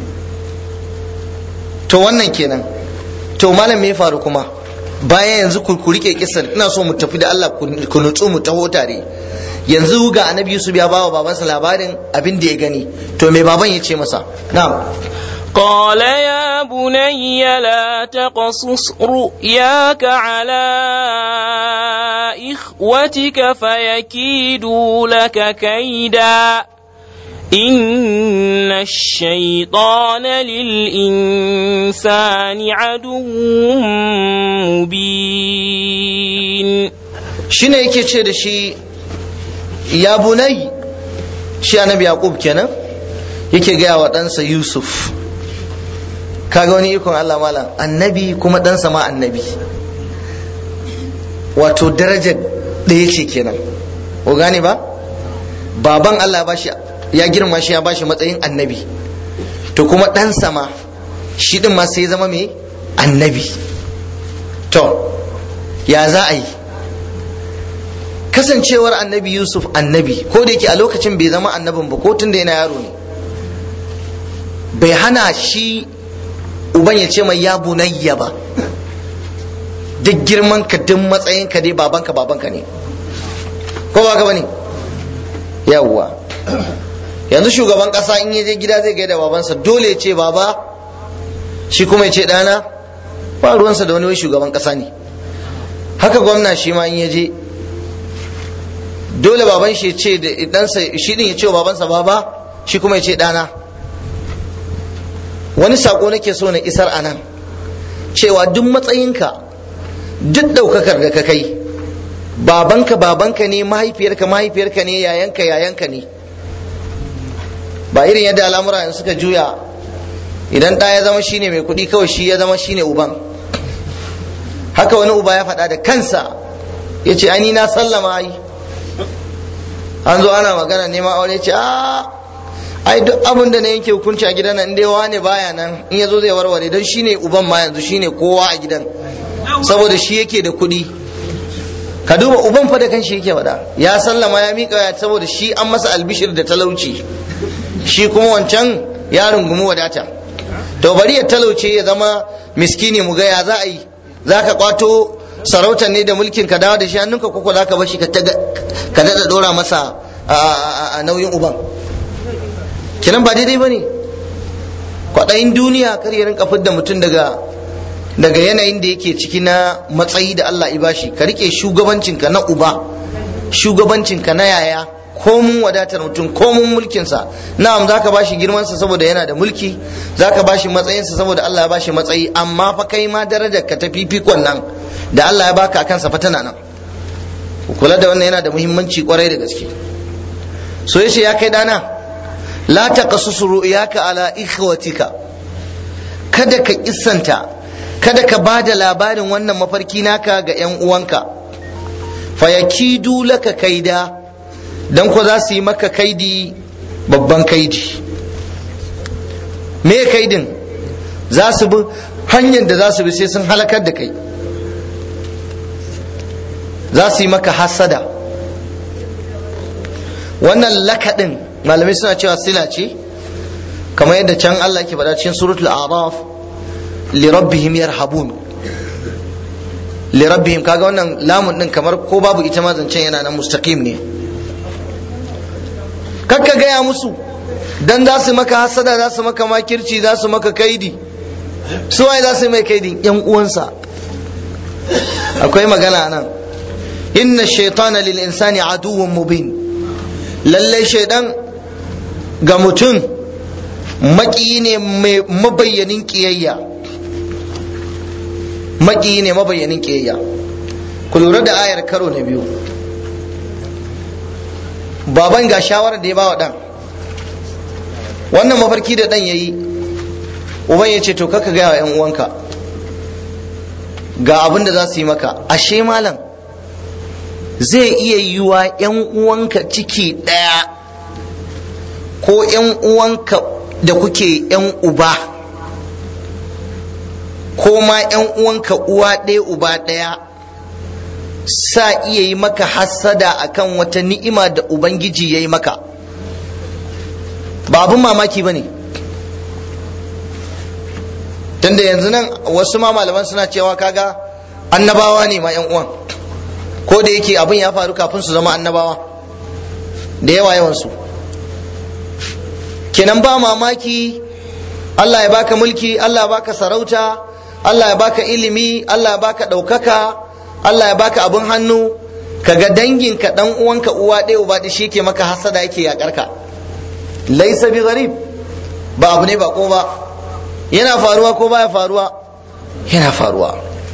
A: to wannan kenan to malam me ya faru kuma bayan yanzu ku rike kisan ina so mu tafi da Allah ku nutsu mu taho tare yanzu ga annabi Yusuf ya bawa babansa labarin abin da ya gani to me baban ya ce masa na'am
B: قال يا بني لا تقصص رؤياك على إخوتك فيكيدوا لك كيدا إن الشيطان للإنسان عدو مبين
A: shine yake ce da shi ya bunai shi annabi yaqub kenan yake gaya wa ɗansa yusuf kaga wani ikon allah malam annabi kuma ɗansa ma annabi wato darajar ɗaya ce kenan ko gane ba baban allah ba shi ya girma shi ya ba shi matsayin annabi to kuma ɗansa ma shi ɗin ma sai ya zama mai annabi to ya za a yi kasancewar annabi yusuf annabi ko da yake a lokacin bai zama annabin ba ko tun da yana yaro ne bai hana shi uban ya ce mai ya bunayya ba duk girman ka duk matsayin ka dai babanka babanka ne ko ba ka bane yawwa yanzu shugaban kasa in ya je gida zai gaida babansa dole ya ce baba shi kuma ya ce dana ba ruwansa da wani wai shugaban kasa ne haka gwamna shi ma in ya je dole baban shi ce da ɗansa shi din ya ce wa babansa baba shi kuma ya ce ɗana wani sako nake so na isar a nan cewa duk matsayinka duk ɗaukakar da ka kai babanka babanka ne mahaifiyarka mahaifiyarka ne yayanka yayanka ne ba irin yadda al'amura yanzu suka juya idan ɗa ya zama shine mai kuɗi kawai shi ya zama shine uban haka wani uba ya faɗa da kansa ya ce ani na sallama yi an zo ana magana neman aure ce a ai duk abin da na yanke hukunci a gidan nan dai wane baya nan in yazo zai warware don shine uban ma yanzu shine kowa a gidan saboda shi yake da kuɗi ka duba uban fa da kanshi yake faɗa ya sallama ya miƙa ya saboda shi an masa albishir da talauci shi kuma wancan ya rungumi wadata to bari ya talauce ya zama miskini mu ga ya za a yi za ka kwato sarautar ne da mulkin ka dawo da shi hannunka koko za ka bashi ka daɗa ɗora masa a nauyin uban kinan ba daidai ba ne kwaɗayin duniya kar ya rinka fidda mutum daga daga yanayin da yake ciki na matsayi da Allah ya bashi ka rike shugabancinka na uba shugabancinka na yaya komun wadatar mutum komun mulkinsa na'am zaka bashi girmansa saboda yana da mulki zaka bashi matsayinsa saboda Allah ya bashi matsayi amma fa kai ma darajar ka ta fifikon nan da Allah ya baka akan sa fa tana nan kula da wannan yana da muhimmanci kwarai da gaske so yace ya kai dana la taqassus ru'yaka ala ikhwatika kada ka kissanta kada ka ba da labarin wannan mafarki naka ga 'yan uwanka fayakidu laka kaida don ko za su yi maka kaidi babban kaidi me kaidin za su bi hanyar da za su bi sai sun halakar da kai za su yi maka hasada wannan lakaɗin malamai suna cewa sila ce kamar yadda can Allah ke faɗa cikin suratul araf lirabbihim yarhabun lirabbihim kaga wannan lamun din kamar ko babu ita ma zancen yana nan mustaqim ne kakka gaya musu dan za su maka hasada za su maka makirci za su maka kaidi su waye za su mai kaidi yan uwansa akwai magana nan inna shaytana lil insani aduwwun mubin lalle shaidan ga mutum maki ne mai mabayyanin kiyayya maki ne mabayyanin kiyayya ku lura da ayar karo na biyu baban ga shawarar da ya bawa dan wannan mafarki da dan yayi uban ya ce to kaka gaya wa yan uwanka ga abin da za su yi maka ashe malam zai iya yiwa yan uwanka ciki ɗaya ko yan uwanka da kuke yan uba ko ma yan uwanka uwa ɗaya uba ɗaya sa iya yi maka hassada akan wata ni'ima da ubangiji ya yi maka ba abin mamaki ba ne tunda yanzu nan wasu ma malaman suna cewa kaga annabawa ne ma yan uwan ko da yake abin ya faru kafin su zama annabawa da yawa yawansu kenan ba mamaki Allah ya baka mulki Allah ya baka sarauta Allah ya baka ilimi Allah ya baka ɗaukaka Allah ya baka abin hannu kaga danginka dan uwanka uwa ɗaya uba ɗaya shi ke maka hasada yake yakar ka laisa bi gharib ba abu ne ba ko ba yana faruwa ko baya faruwa yana faruwa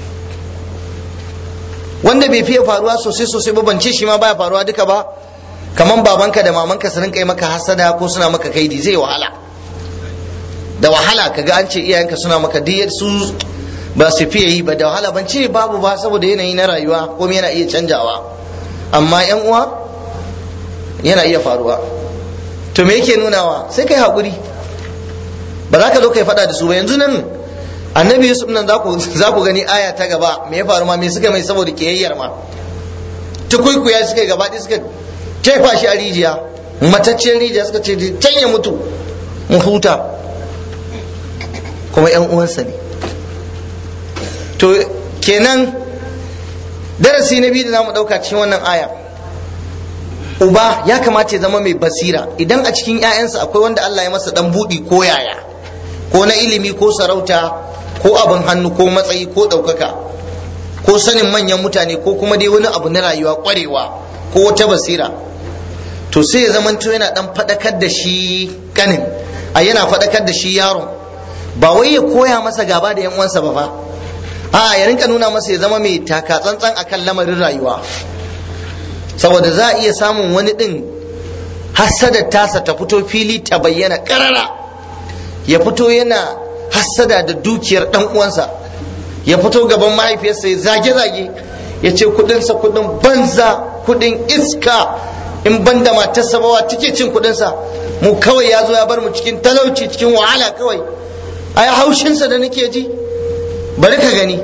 A: wanda bai fiye faruwa sosai sosai ba ban ce shi ma baya faruwa duka ba kaman babanka da mamanka su rinka yi maka hasada ko suna maka kaidi zai wahala da wahala kaga an ce iyayenka suna maka diyar su ba su fiye yi ba da wahala ban ce babu ba saboda yanayi na rayuwa ko yana iya canjawa amma yan uwa yana iya faruwa to me yake nunawa sai kai haƙuri ba za ka zo kai faɗa da su ba yanzu nan annabi yusuf nan za ku gani aya ta gaba me ya faru ma me suka mai saboda kiyayyar ma tukuikuya suka yi gaba suka jefa shi a rijiya matacciyar rijiya suka ce can ya mutu mu huta kuma yan uwansa ne to kenan darasi na biyu da zamu ɗauka cikin wannan aya uba ya kamata ya zama mai basira idan a cikin 'ya'yansa akwai wanda Allah ya masa dan buɗi ko yaya ko na ilimi ko sarauta ko abin hannu ko matsayi ko ɗaukaka ko sanin manyan mutane ko kuma dai wani abu na rayuwa ƙwarewa ko wata basira to sai ya zamanto yana dan faɗakar da shi kanin a yana faɗakar da shi yaron ba wai ya koya masa gaba da yan uwansa ba fa a ya rinka nuna masa ya zama mai taka tsantsan akan lamarin rayuwa saboda za a iya samun wani ɗin hassadar tasa ta fito fili ta bayyana ƙarara ya fito yana hassada da dukiyar ɗan uwansa ya fito gaban mahaifiyarsa ya zage-zage ya ce kudinsa kudin banza kudin iska in banda matarsa bawa take cin kudinsa mu kawai ya zo ya bar mu cikin talauci cikin wahala kawai ai haushinsa da nake ji bari ka gani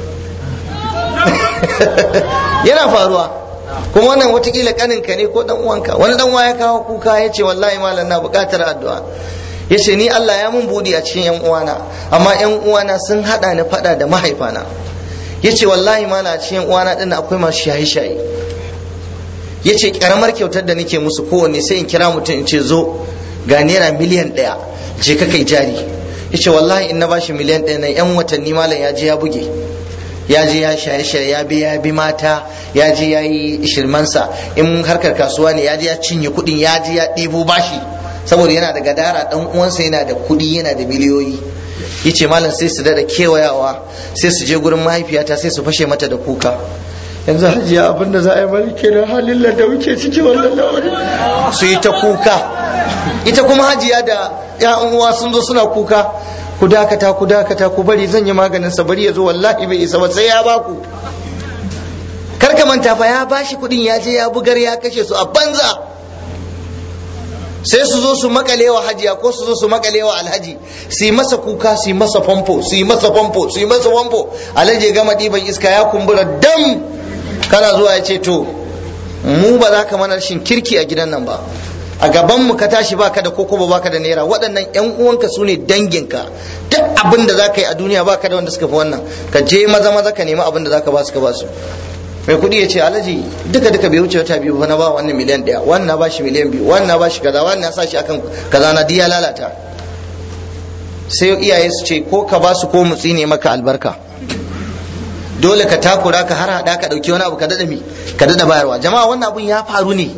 A: yana faruwa kuma wannan watakila kaninka ne ko dan uwanka wani dan ya kawo kuka ya ce wallahi malam na bukatar addu'a ya ce ni Allah ya mun budi a cikin yan uwana amma yan uwana sun hada ni fada da mahaifana ya ce wallahi malam a cikin yan uwana din akwai masu shaye shaye ya ce karamar kyautar da nake musu kowanne sai in kira mutum in ce zo ga naira miliyan ɗaya je ka kai jari ya ce wallahi in na bashi miliyan ɗaya na yan watanni malam ya je ya buge ya je ya shaye shaye ya bi ya bi mata ya je ya yi shirmansa in harkar kasuwa ne ya je ya cinye kuɗin ya je ya ɗibo bashi saboda yana da gadara dan uwansa yana da kuɗi yana da miliyoyi yace malam sai su dada kewayawa sai su je gurin mahaifiyata sai su fashe mata da kuka yanzu hajiya abin da za a yi mari kenan halin da muke ciki wannan lamari su yi ta kuka ita kuma hajiya da ya'an uwa sun zo suna kuka ku dakata ku dakata ku bari zan yi maganin sa bari ya zo wallahi bai isa ba sai ya baku kar ka manta fa ya bashi kuɗin ya je ya bugar ya kashe su a banza sai su zo su makale wa hajiya ko su zo su makale wa alhaji su yi masa kuka su yi masa famfo su yi masa famfo su yi masa famfo alhaji ya gama ɗiban iska ya kumbura dam kana zuwa ya ce to mu ba za ka mana shin kirki a gidan nan ba a gaban mu ka tashi baka da koko ba baka da naira waɗannan yan uwanka su ne danginka duk abin da za ka yi a duniya baka da wanda suka fi wannan ka je maza maza ka nemi abin da za ka ba su ka ba su mai kuɗi ya ce alhaji duka duka bai wuce wata biyu ba na ba wannan miliyan ɗaya wannan na bashi miliyan biyu wannan na bashi kaza wannan na sa shi akan kaza na diya lalata sai iyaye su ce ko ka ba su ko mutsi ne maka albarka dole ka takura ka har hada ka dauki wani abu ka dada mi ka dada bayarwa jama'a wannan abun ya faru ne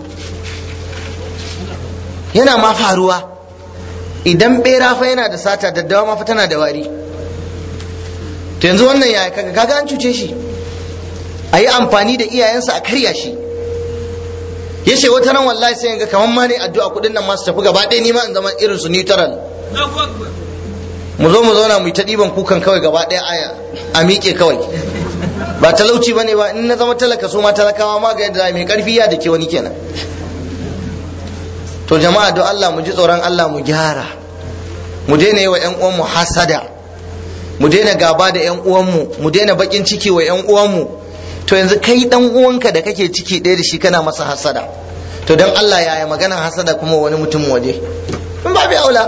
A: yana ma faruwa idan bera fa yana da sata daddawa ma fa tana da wari to yanzu wannan ya kaga kaga an cuce shi a yi amfani da iyayensa a karya shi ya ce wata ran wallahi sai ga kamar ma ne addu'a kudin nan masu tafi gaba ɗaya nima in zama irin su neutral mu zo mu zauna mu yi ta ɗiban kukan kawai gaba ɗaya a miƙe kawai ba talauci ba ne ba in na zama talaka su ma talakawa ma ga yadda mai ƙarfi ya da ke wani kenan to jama'a don Allah mu ji tsoron Allah mu gyara mu daina yi wa 'yan uwanmu hasada mu daina gaba da 'yan uwanmu mu daina bakin ciki wa 'yan uwanmu to yanzu kai dan uwanka da kake ciki ɗaya da shi kana masa hasada to don Allah yaya magana hasada kuma wani mutum waje in ba bi aula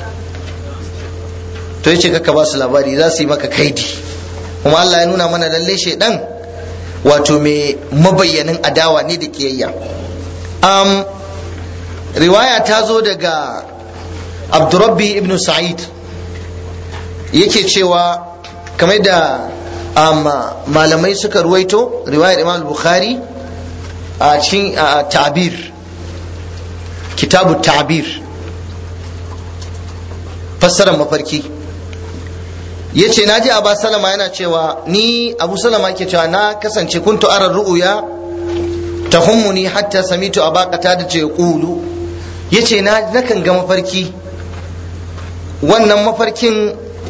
A: to yace ka ba su labari za su yi maka kaidi kuma Allah ya nuna mana lalle shedan wato mai mabayyanin adawa ne da kiyayya um, riwaya ta zo daga abdurrabbi ibn sa'id yake cewa kamar da malamai suka ruwaito riwayar imam bukhari a cikin ta'bir kitabu ta'bir fassarar mafarki ya ce na ji abu salama yana cewa ni abu salama ke cewa na kasance kuntu arar ru'uya ta hummuni hatta samitu a bakata da ce kulu ya ce na nakan ga mafarki wannan mafarkin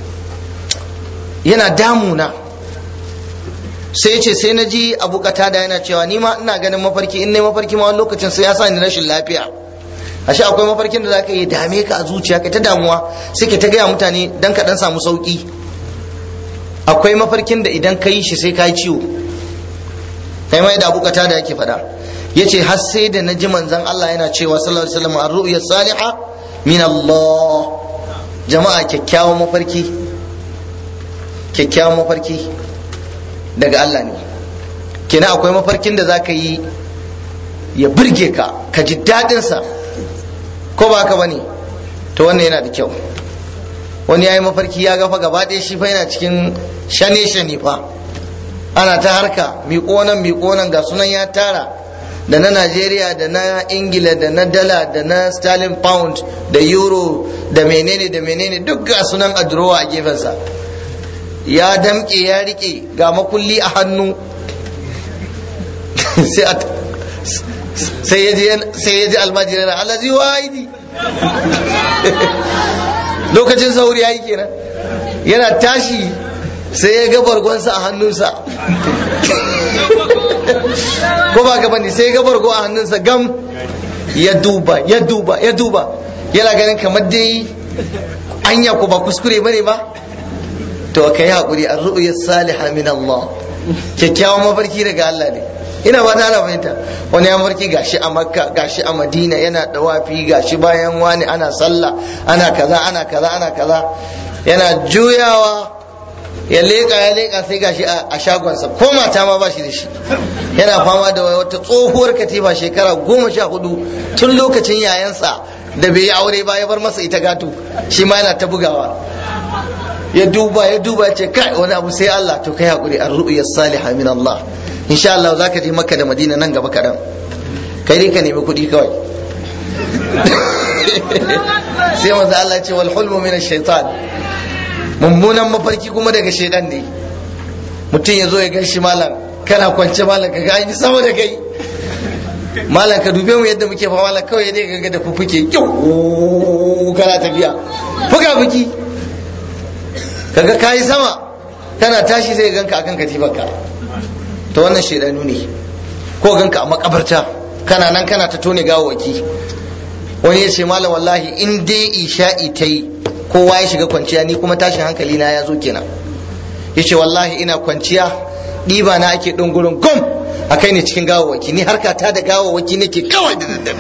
A: yana damuna sai ya ce sai na ji abu da yana cewa ni ma ina ganin mafarki in na mafarki ma wani lokacin sai ya sa ni rashin lafiya ashe akwai mafarkin da zaka yi dame ka a zuciya kai ta damuwa sai ka ta gaya mutane dan ka dan samu sauki akwai mafarkin da idan ka yi shi sai ka yi ciwo kai mai da abukata da yake faɗa yace har sai da naji manzon Allah yana cewa sallallahu alaihi wasallam ar-ru'ya salihah min Allah jama'a kyakkyawan mafarki kyakkyawan mafarki daga Allah ne kina akwai mafarkin da zaka yi ya burge ka ka ji daɗin sa ko ba haka bane to wannan yana da kyau wani ya yi mafarki ya gafa gaba ɗaya shi fa yana cikin shane shane fa ana ta harka miƙo nan miƙo nan ga sunan ya tara da na Najeriya da na Ingila da na dala da na sterling pound da euro da menene da menene duk ga sunan a durowa a gefensa ya damƙe ya riƙe ga makulli a hannu sai ya ji almajiri na alazi wa'idi lokacin sauri ya yi kenan yana tashi sai ya ga bargonsa a hannunsa ko ba gaba ne sai ya ga bargo a hannunsa gam ya duba ya duba ya duba yana ganin kamar dai anya ko ba kuskure bane ba to ka yi haƙuri an ru'uyar saliha min Allah kyakkyawan mafarki daga Allah ne ina ba ta fahimta wani ya mafarki gashi a makka gashi a madina yana dawafi gashi bayan wani ana sallah ana kaza ana kaza ana kaza yana juyawa ya leƙa ya leƙa sai gashi a shagonsa ko mata ma ba shi da shi yana fama da wata tsohuwar katifa shekara goma sha hudu tun lokacin yayansa da bai yi aure ba ya bar masa ita gato shi ma yana ta bugawa ya duba ya duba ce kai wani abu sai Allah to kai hakuri ar ru'ya salihah min Allah insha Allah zaka je Makka da Madina nan gaba kadan kai dai ka nemi kuɗi kawai sai manzo Allah ce wal hulmu min ash-shaytan mummunan mafarki kuma daga shaidan ne mutum ya zo ya gashi malam kana kwance malam ka ga sama da kai malam ka dube mu yadda muke fa malam kawai dai ga da fufuke kyau kana tafiya fuka fuki kaga kayi sama kana tashi zai ganka akan katifarka to wannan shaidanu ne ko ganka a makabarta kana nan kana ta tone gawawaki wani ya ce malam wallahi in dai isha'i ta yi kowa ya shiga kwanciya ni kuma tashin hankali na ya zo kenan ya ce wallahi ina kwanciya ɗiba na ake ɗin gurin gom a kai ne cikin gawawaki ni harka ta da gawawaki nake kawai da daddare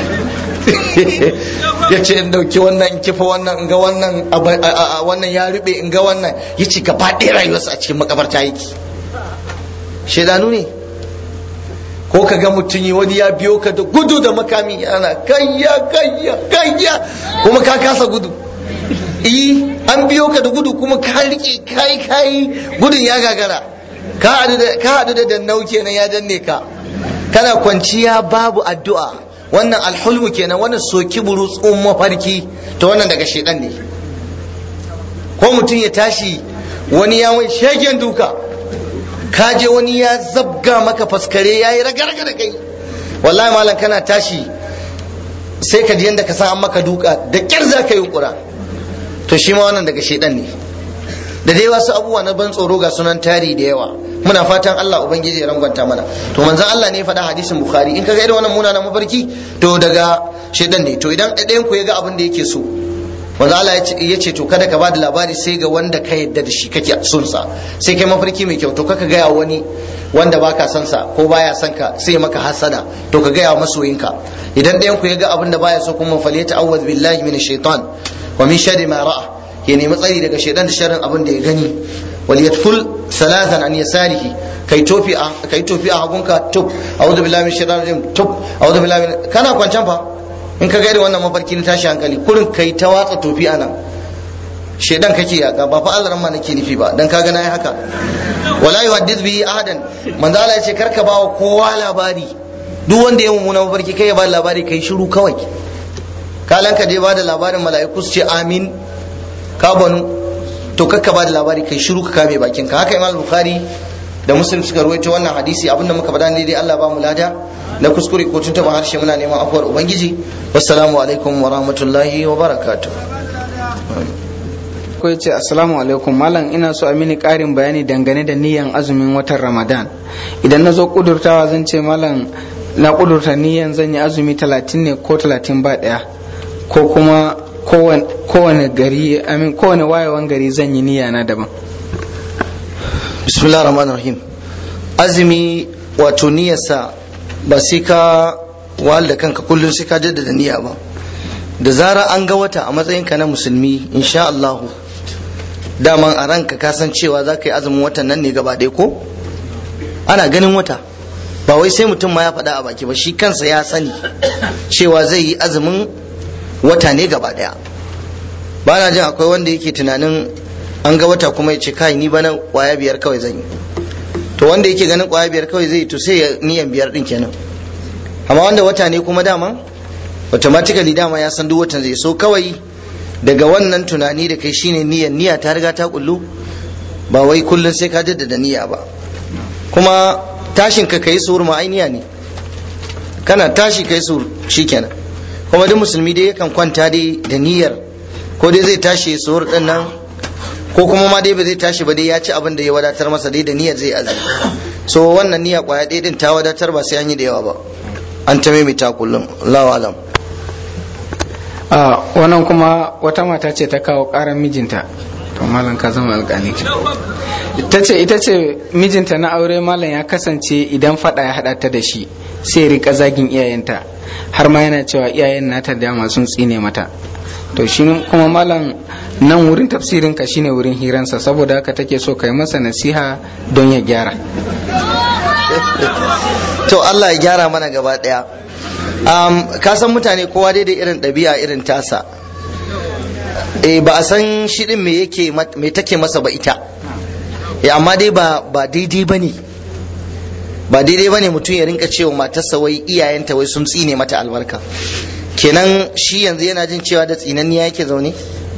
A: ya ce in dauki wannan in kifa wannan in ga wannan wannan ya rube in ga wannan ya ce gaba ɗaya rayuwarsa a cikin makabarta yake shaidanu ne ko ka ga mutum yi wani ya biyo ka da gudu da makami ana kayya kayya kayya kuma ka kasa gudu yi an biyo ka da gudu kuma ka rike kai kai gudun ya gagara ka haɗu da dannau kenan ya danne ka kana kwanciya babu addu'a wannan alhulmu kenan wannan soki burutsun mafarki to wannan daga shedan ne ko mutum ya tashi wani ya mai shegen duka ka je wani ya zabga maka faskare ya yi ragarga da kai wallahi malam kana tashi sai ka ji yadda ka san an maka duka da kyar za ka yi kura to shi ma wannan daga shedan ne da dai wasu abubuwa na ban tsoro ga sunan tari da yawa muna fatan Allah ubangiji ya rangwanta mana to manzon Allah ne ya faɗa hadisin bukhari in kaga irin wannan munanan mafarki to daga shedan ne to idan ɗayan ku ya ga abin da yake so manzo Allah ya ce to kada ka bada labari sai ga wanda ka yadda da shi kake son sa sai kai mafarki mai kyau to kaka gaya wani wanda baka son sa ko baya son ka sai maka hasada to ka gaya masoyinka idan ɗayan ku ya ga abin da baya so kuma fal yata'awwaz billahi minash shaitan wa min sharri ma ra'a ya nemi tsari daga shaitan da sharrin abin da ya gani wal yadful salatan an yasarihi kai tofi a kai tofi a hagunka tub a'udhu billahi minash shaitanir rajim tub a'udhu billahi min kana kwancan fa in ka gaida wannan mafarki na tashi hankali kurin kai ta watsa tofi a nan shedan kake yaka ba fa Allah ma nake nufi ba dan kaga nayi haka wala yuhaddith bihi ahadan manzo Allah ya ce karka bawa kowa labari duk wanda ya mummuna mafarki kai ya ba labari kai shiru kawai kalan ka dai ba da labarin mala'iku su ce amin ka banu to kakka ba da labari kai shiru ka kame bakin ka haka imam bukhari da muslim suka ruwaito wannan hadisi abinda muka faɗa ne dai Allah ba mu lada na kuskure ko tuntuɓa harshe muna neman afuwar ubangiji wassalamu alaikum wa rahmatullahi wa barakatuh
C: ko ce assalamu alaikum malam ina so a mini ƙarin bayani dangane da niyan azumin watan ramadan idan na zo kudurtawa zan ce malam na kudurta niyan zan yi azumi talatin ne ko talatin ba ɗaya ko kuma kowane gari amin kowane wayewan gari zan yi niyya na daban
A: bismillah rahman rahim azumi wato niyyarsa ba sai ka wahal da kanka kullum sai ka jaddada niyya ba da zara an ga wata a matsayinka na musulmi insha Allahu daman a ranka ka san cewa za ka yi azumin watan nan ne gaba ɗaya ko ana ganin wata ba wai sai mutum ma ya faɗa a baki ba shi kansa ya sani cewa zai yi azumin wata ne gaba ɗaya ba na jin akwai wanda yake tunanin an ga wata kuma ya ce kai ni bana kwaya biyar kawai zan yi to wanda yake ganin kwaya biyar kawai zai yi to sai ya niyan biyar din kenan amma wanda wata ne kuma dama automatically dama ya san duk watan zai so kawai daga wannan tunani da kai shine niyyar niyya ta riga ta kullu ba wai kullun sai ka jaddada niyya ba kuma tashin ka kai suhur ma ainiya ne kana tashi kai suhur shikenan kuma duk musulmi dai yakan kwanta dai da niyyar ko dai zai tashi suhur din nan ko kuma ma dai ba zai tashi ba dai ya ci abin da ya wadatar masa dai da niyyar zai azumi so wannan niyya kwaya ɗaya din ta wadatar ba sai an yi da yawa ba an ta maimaita kullum Allahu alam
C: a wannan kuma wata mata ce ta kawo karar mijinta to malam ka zama alƙali ta ce ita ce mijinta na aure malam ya kasance idan fada ya hada ta da shi sai rika zagin iyayenta har ma yana cewa iyayen nata dama sun tsine mata to shi kuma malam nan wurin tafsirin ka shine wurin hiransa saboda haka take so kai masa nasiha don ya gyara
A: to Allah ya gyara mana gaba daya um, ka san mutane kowa dai da irin ɗabi'a irin tasa e, ba a san shi din me yake me take masa ba ita e, amma dai ba ba daidai bane ba daidai bane mutum ya rinka cewa matarsa wai iyayenta wai sun tsine mata albarka kenan shi yanzu yana jin cewa da tsinanniya yake zaune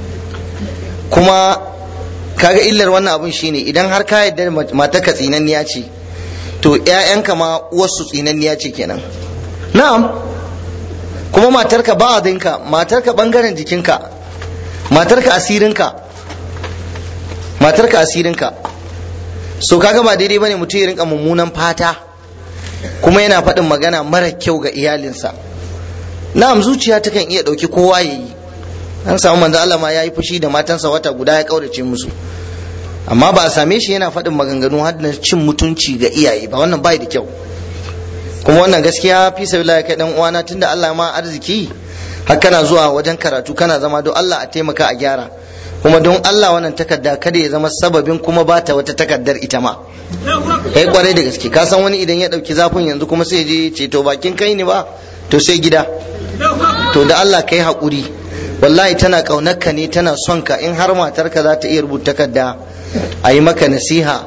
A: kuma kaga illar wannan abun shine idan har ka yarda matarka tsinanniya ce to ƴaƴanka ma uwarsu tsinanniya ce kenan na'am kuma matarka ba adinka matarka bangaren jikinka matarka asirinka matarka asirinka so kaga ba daidai bane mutum ya rinka mummunan fata kuma yana faɗin magana mara kyau ga iyalinsa na'am zuciya takan iya ɗauki kowa ya yi an samu manzo Allah ma ya yi fushi da matansa wata guda ya kaurace musu amma ba a same shi yana faɗin maganganu har da cin mutunci ga iyaye ba wannan bai da kyau kuma wannan gaskiya fi sabilillah kai dan uwana tunda Allah ma arziki har kana zuwa wajen karatu kana zama don Allah a taimaka a gyara kuma don Allah wannan takarda kada ya zama sababin kuma bata wata takardar ita ma kai kwarai da gaske ka san wani idan ya dauki zafin yanzu kuma sai je ce to bakin kai ne ba to sai gida to da Allah kai hakuri wallahi tana kaunarka ne tana son ka in har matarka za ta iya rubuta takarda a yi maka nasiha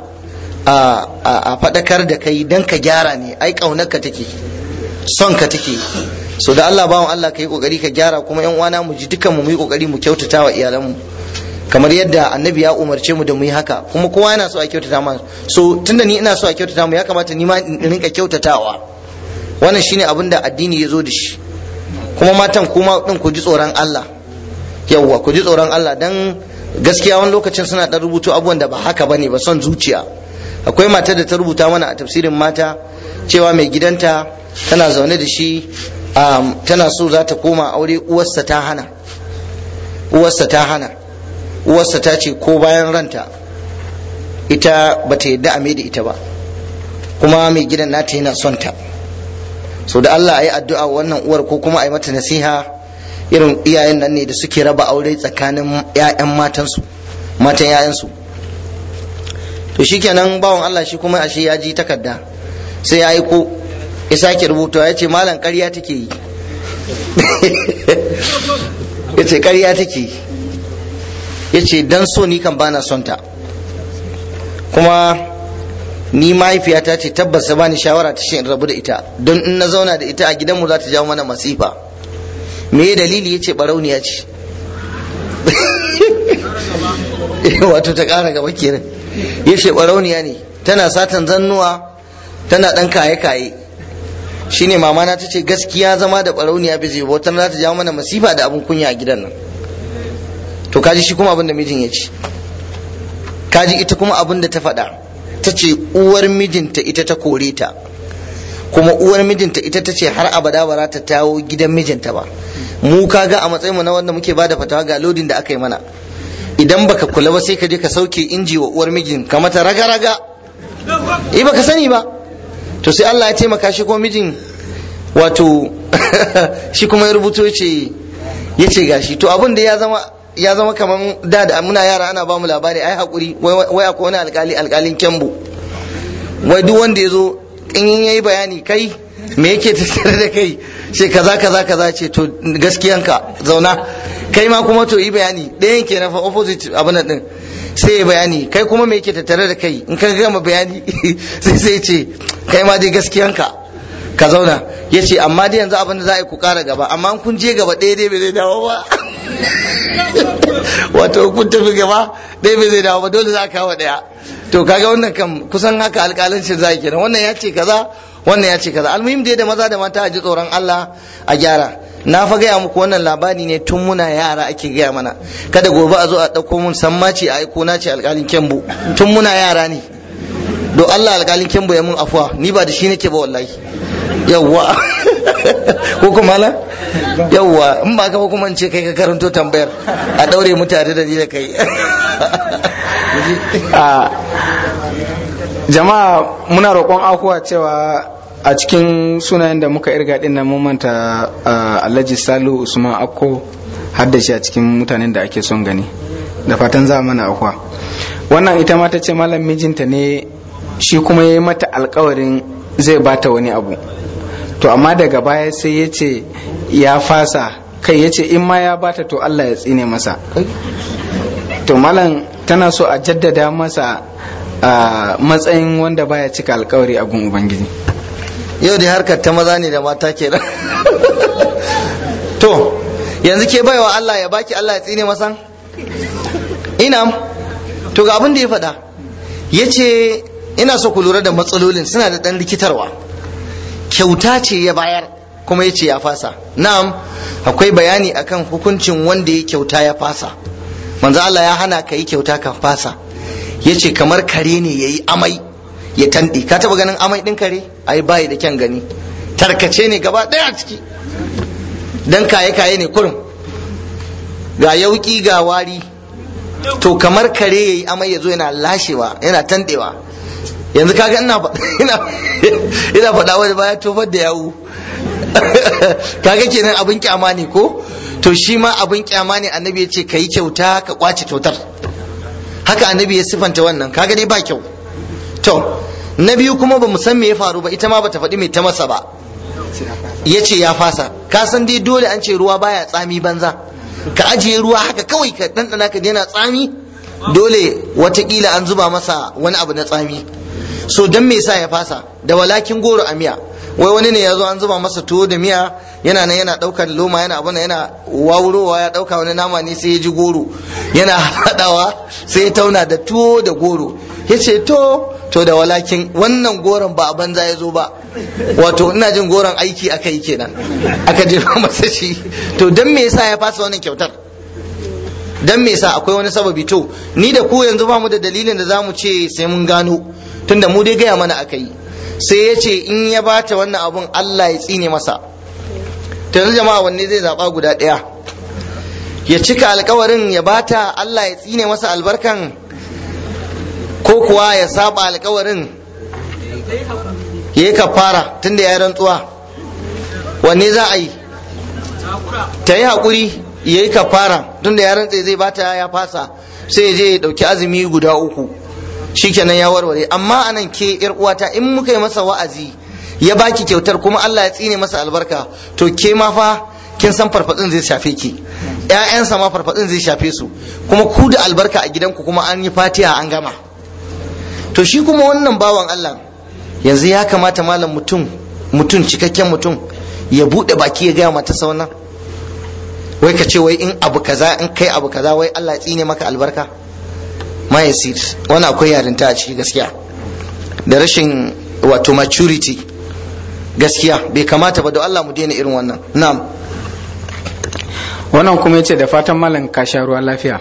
A: a faɗakar da kai don ka gyara ne ai ƙaunarka take son ka take so da Allah bawan Allah ka yi ƙoƙari ka gyara kuma yan uwana mu ji dukan mu mu yi ƙoƙari mu kyautata wa iyalanmu kamar yadda annabi ya umarce mu da mu yi haka kuma kowa yana so a kyautata ma so tunda ni ina so a kyautata mu ya kamata ni ma in rinka kyautatawa wannan shine abin da addini ya zo da shi kuma matan kuma din ku ji tsoron Allah yawwa ku ji tsoron Allah dan gaskiya wani lokacin suna dan rubutu abubuwan da ba haka bane ba son zuciya akwai matar da ta rubuta mana a tafsirin mata cewa mai gidanta tana zaune da shi tana so za ta koma aure uwarsa ta hana uwarsa ta hana uwarsa ta ce ko bayan ranta ita bata yadda a da ita ba kuma mai gidan nata yana son ta so da Allah a yi addu'a wannan uwar ko kuma a yi mata nasiha irin iyayen nan ne da suke raba aure tsakanin 'ya'yan matansu matan 'ya'yansu to shikenan bawan Allah shi kuma ashe ya ji takarda sai ya aiko ya sake rubuta ya ce malam ƙarya take yi ya ce ƙarya take yi ya ce dan so ni kan bana son ta kuma ni mahaifiyata ce tabbas ta bani shawara ta shi in rabu da ita don in na zauna da ita a gidanmu za ta jawo mana masifa me dalili ya ce barauniya ce wato ta ƙara gaba kenan ya ce ɓarauniya ne tana satan zannuwa tana ɗan kaye-kaye shine mama na ta ce gaskiya zama da ɓarauniya bai zai wata za ta jawo mana masifa da abin kunya a gidan nan to kaji shi kuma abin da mijin ya ce kaji ita kuma abin da ta faɗa ta ce uwar mijinta ita ta kore ta kuma uwar mijinta ita ta ce har abada ba za ta tawo gidan mijinta ba mu kaga a matsayin mu na wanda muke bada fatawa ga lodin da aka yi mana idan baka kula ba sai ka je ka sauke inji wa uwar mijin ka mata raga raga eh baka sani ba to sai Allah ya taimaka shi kuma mijin wato shi kuma ya rubuto yace yace gashi to abin da ya zama ya zama kaman da da muna yara ana ba mu labari ai hakuri wai akwai wani alkali alkalin kyambu wai duk wanda ya zo in yayi bayani kai me yake tattare da kai ce kaza kaza kaza ce to gaskiyanka zauna kai ma kuma to yi bayani ɗayan ke na fa opposite abin din sai ya bayani kai kuma me yake tattare da kai in ka gama bayani sai sai ce kai ma dai gaskiyanka ka zauna ya ce amma dai yanzu abin da za a yi ku kara gaba amma kun je gaba ɗaya dai bai zai dawo ba wato kun tafi gaba ɗaya bai zai dawo ba dole za a kawo ɗaya to kaga wannan kam kusan haka alƙalancin za kenan wannan ya ce kaza wannan ya ce kaza almuhim dai da maza da mata a ji tsoron Allah a gyara na fa gaya muku wannan labari ne tun muna yara ake gaya mana kada gobe a zo a ɗauko mun sammaci a aiko na ce alƙalin kyambu tun muna yara ne do Allah alƙalin kyambu ya mun afuwa ni ba da shi nake ba wallahi yawwa ko kuma la yawwa in ba ka ba kuma ce kai ka karanto tambayar a daure mu tare da ni da kai
C: jama'a muna roƙon afuwa cewa a cikin sunayen da muka irga din nan mun manta Alhaji Salu Usman Akko har da shi a cikin mutanen da ake son gani da fatan za mana afuwa wannan ita ma ta ce malam mijinta ne shi kuma ya yi mata alkawarin zai bata wani abu to amma daga baya sai ya ce ya fasa kai ya ce in ma ya bata to Allah ya tsine masa to malam tana so a jaddada masa a matsayin wanda baya cika alkawari a gun ubangiji
A: yau da harkar ta maza ne da mata kenan to yanzu ke baiwa Allah ya baki Allah ya tsine masa ina to ga abin da ya faɗa ya ce ina so ku lura da matsalolin suna da ɗan rikitarwa kyauta ce ya bayar kuma ya ce ya fasa na'am akwai bayani akan hukuncin wanda ya kyauta ya fasa manzo Allah ya hana ka yi kyauta ka fasa ya ce kamar kare ne ya yi amai ya tanɗe ka taɓa ganin amai ɗin kare ai bayi da kyan gani tarkace ne gaba ɗaya ciki dan kaye kaye ne kurum ga yauki ga wari to kamar kare ya yi amai ya zo yana lashewa yana tanɗewa yanzu kaga ina ina faɗa wani baya tofar da yawu kaga kenan abin kyama ne ko to shi ma abin kyama ne annabi ya ce ka yi kyauta ka kwace kyautar haka annabi ya sifanta wannan kaga dai ba kyau to na biyu kuma ba san me ya faru ba ita ma bata faɗi mai ta masa ba ya ce ya fasa ka san dai dole an ce ruwa baya tsami banza ka ajiye ruwa haka kawai ka ɗanɗana ka yana tsami dole watakila an zuba masa wani abu na tsami so dan me yasa ya fasa da walakin goro a miya wai wani ne ya zo an zuba masa tuwo da miya yana nan yana ɗaukar loma yana abuna yana wawurowa ya ɗauka wani nama ne sai ya ji goro yana haɗawa sai ya tauna da tuwo da goro ya ce to to da walakin wannan goron ba a banza ya zo ba wato ina jin goron aiki aka yi kenan aka jefa masa shi to dan me yasa ya fasa wannan kyautar dan me yasa akwai wani sababi to ni da ku yanzu ba mu da dalilin da zamu ce sai mun gano tunda mu dai gaya mana aka yi sai ya ce in ya bata wannan abun Allah ya tsine masa to yanzu jama'a wanne zai zaba guda ɗaya ya cika alkawarin ya bata Allah ya tsine masa albarkan ko kuwa ya saba alkawarin ya yi kafara tunda ya rantsuwa wanne za a yi ta yi haƙuri ya yi kafara tunda ya rantse zai bata ya fasa sai ya je ya ɗauki azumi guda uku shikenan ya warware amma anan ke yar uwata in muka yi masa wa'azi ya baki kyautar kuma Allah ya tsine masa albarka to ke ma fa kin san farfadin zai shafe ki ƴaƴansa ma farfadin zai shafe su kuma ku da albarka a gidanku kuma an yi fatiha an gama to shi kuma wannan bawan Allah yanzu ya kamata malam mutum mutum cikakken mutum ya buɗe baki ya gaya mata wannan wai ka ce wai in abu kaza in kai abu kaza wai Allah tsine maka albarka ma yasir wani akwai yarinta a ciki gaskiya da rashin wato maturity gaskiya bai kamata ba da Allah mu daina irin wannan na'am
C: wannan kuma yace da fatan malam ka sha ruwa lafiya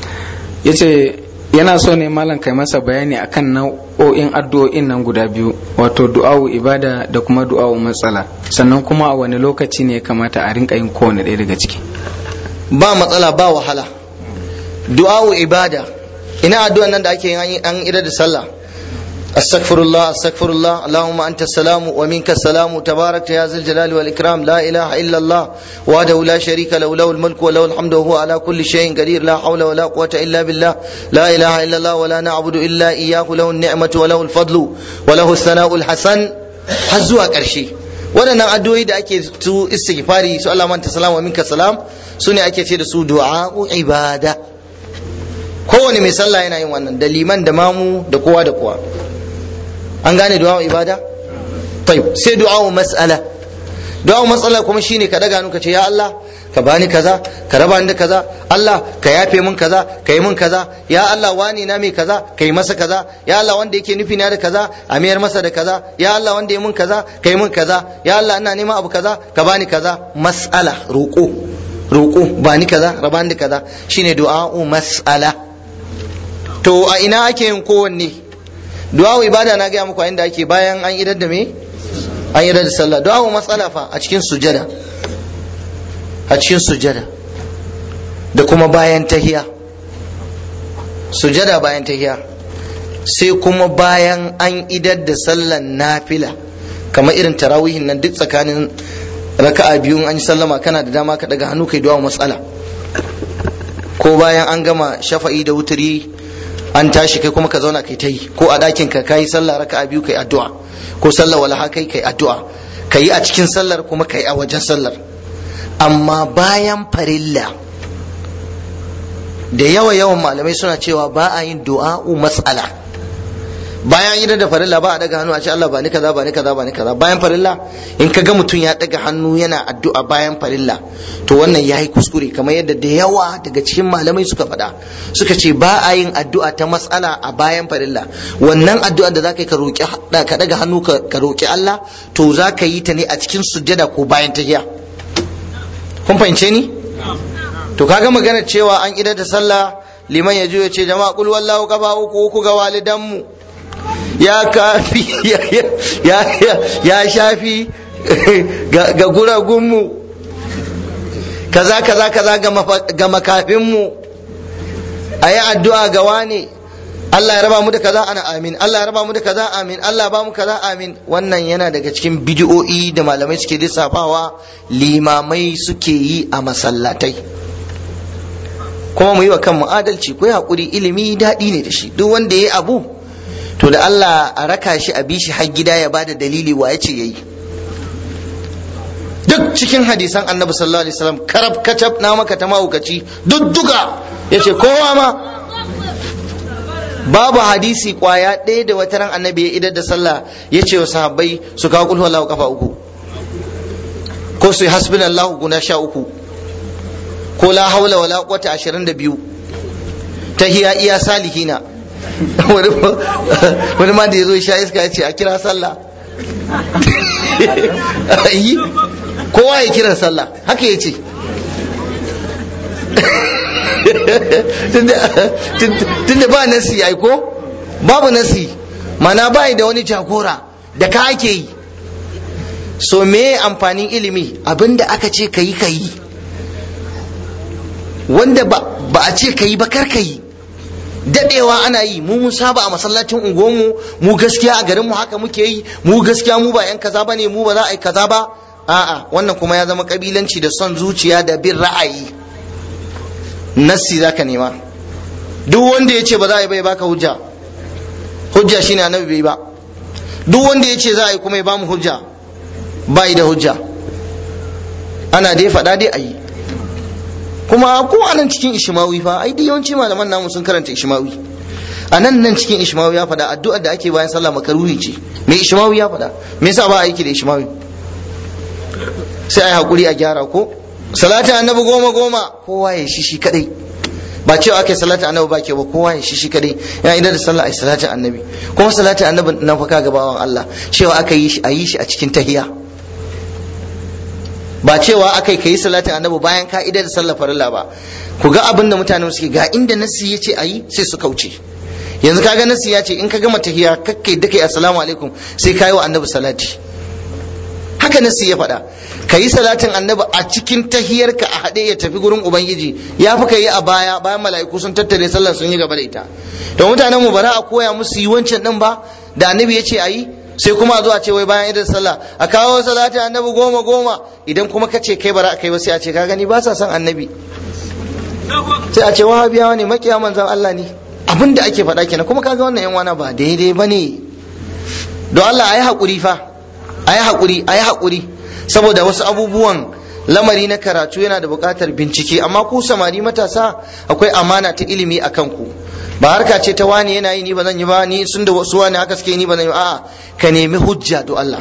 C: yace yana so ne malam kai masa bayani akan nau'o'in addu'o'in nan guda biyu wato du'a'u ibada da kuma du'a'u matsala sannan kuma a wani lokaci ne ya kamata a rinka yin kowane ɗaya daga ciki
A: ba matsala ba wahala du'a'u ibada ina addu'an nan da ake yin an idar da sallah استغفر الله استغفر الله اللهم انت السلام ومنك السلام تبارك يا ذا الجلال والاكرام لا اله الا الله وحده لا شريك له له الملك وله الحمد وهو على كل شيء قدير لا حول ولا قوه الا بالله لا اله الا الله ولا نعبد الا اياه له النعمه وله الفضل وله الثناء الحسن har zuwa ƙarshe waɗannan addu'o'i da ake su istighfari su Allah manta salam wa minka salam su ne ake ce da su du'a'u ibada kowane mai sallah yana yin wannan da liman da mamu da kowa da kowa an gane du'a ibada tayyib sai du'a mas'ala du'a mas'ala kuma shine ka daga hannu ka ce ya Allah ka bani kaza ka raba ni da kaza Allah ka yafe min kaza ka yi min kaza ya Allah wani na mai kaza ka yi masa kaza ya Allah wanda yake nufi na da kaza a mayar masa da kaza ya Allah wanda ya min kaza ka yi min kaza ya Allah ina neman abu kaza ka bani kaza mas'ala roƙo roƙo bani kaza raba ni da kaza shine du'a mas'ala to a ina ake yin kowanne du'a ibada na gaya muku inda ake bayan an idar da me an idar da sallah du'a matsala fa a cikin sujada a cikin sujada da kuma bayan tahiya sujada bayan tahiya sai kuma bayan an idar da sallan nafila kamar irin tarawihin nan duk tsakanin raka'a biyu an yi sallama kana da dama ka daga hannu kai du'a matsala ko bayan an gama shafa'i da wuturi an tashi kai kuma ka zauna kai ta yi ko a ɗakin ka kayi sallah raka'a biyu kai addu'a ko sallah wala kai kai addu'a kai a cikin sallar kuma kai a wajen sallar amma bayan farilla da yawa yawan malamai suna cewa ba a yin du'a'u matsala bayan yi da farilla ba a daga hannu a ce Allah ba ni kaza ba ni kaza ba ni kaza bayan farilla in ka ga mutum ya daga hannu yana addu'a bayan farilla to wannan ya yi kuskure kamar yadda da yawa daga cikin malamai suka faɗa suka ce ba a yin addu'a ta matsala a bayan farilla wannan addu'a da zaka yi ka roki ka daga hannu ka roki Allah to zaka yi ta ne a cikin sujjada ko bayan tahiya kun fahimce ni to kaga magana cewa an idar da sallah liman ya ya ce jama'a kul wallahu kafa uku uku ga walidanmu ya kafi ya shafi ga guragunmu kaza kaza kaza ga makafinmu a yi addu'a ga wane Allah ya raba mu da kaza ana amin Allah ya raba mu da kaza amin Allah ba mu kaza amin wannan yana daga cikin bidiyo'i da malamai suke lissafawa limamai suke yi a masallatai kuma mu yi wa kanmu adalci ko haƙuri ilimi daɗi ne da shi duk wanda ya yi abu to da Allah a raka shi a bishi har gida ya bada dalili wa ya ce yayi duk cikin hadisan annabi sallallahu alaihi wasallam karab kacab na maka ta mahaukaci duk duka yace kowa ma babu hadisi kwaya ɗaya da wata ran annabi ya idar da sallah ya ce wa sahabbai su kawo kulhu Allahu kafa uku ko su yi hasbunallahu guda sha uku ko la haula wala quwwata 22 tahiya iya salihina wani ma da ya zo sha iska ya ce a kira sallah yi kowa ya kira sallah haka ya ce tunda ba nasi ya ko babu nasi mana bai da wani jagora da ka ake yi so me amfanin ilimi abinda aka ce ka yi ka yi wanda ba a ce ka yi ba kar ka yi dadewa ana yi mu mun saba a masallacin unguwanmu mu gaskiya a garinmu haka muke yi mu gaskiya mu ba yan kaza bane mu ba za a yi kaza ba a'a wannan kuma ya zama kabilanci da son zuciya da bin ra'ayi nassi zaka nema duk wanda ya ce ba za a yi bai baka hujja hujja shine annabi bai ba duk wanda ya ce za a yi kuma ya bamu hujja bai da hujja ana dai faɗa dai a yi kuma ko a nan cikin ishimawi fa ai duk yawanci malaman namu sun karanta ishimawi a nan nan cikin ishimawi ya faɗa addu'ar da ake bayan sallah makaruhi ce me ishimawi ya faɗa me yasa ba a aiki da ishimawi sai ai hakuri a gyara ko salatin annabi goma goma kowa ya shi shi kadai ba cewa ake salatin annabi ba ke ba kowa ya shi shi kadai yana idan da sallah ai salatin annabi kuma salatin annabi na faka gabawan Allah cewa aka yi shi a yi shi a cikin tahiya ba cewa aka yi salatin annabi bayan ka idar da sallah farilla ba ku ga abin da mutane suke ga inda nasi ya ce a yi sai su kauce yanzu kaga nasi ya ce in ka gama tahiya kakkai da kai assalamu alaikum sai ka yi wa annabi salati haka nasi ya faɗa ka yi salatin annabi a cikin tahiyarka a haɗe ya tafi gurin ubangiji ya fi ka yi a baya bayan mala'iku sun tattare sallar sun yi gaba da ita to mutanen mu bara a koya musu yi wancan din ba da annabi ya ce a yi sai kuma a zo a ce wai bayan idan sallah a kawo salatin annabi goma goma idan kuma ka ce kai bara a kai ba sai a ce ka gani ba sa son annabi sai a ce wahabiyawa ne makiya manzon Allah ne abin da ake faɗa kenan kuma kaga wannan yan wana ba daidai ba ne don Allah a yi haƙuri fa a yi haƙuri a yi haƙuri saboda wasu abubuwan lamari na karatu yana da buƙatar bincike amma ku samari matasa akwai amana ta ilimi a kanku ba harka ce ta wani yana yi ni ba zan yi ba ni sun da wasu wani haka suke ni ba zan yi a'a ka nemi hujja do Allah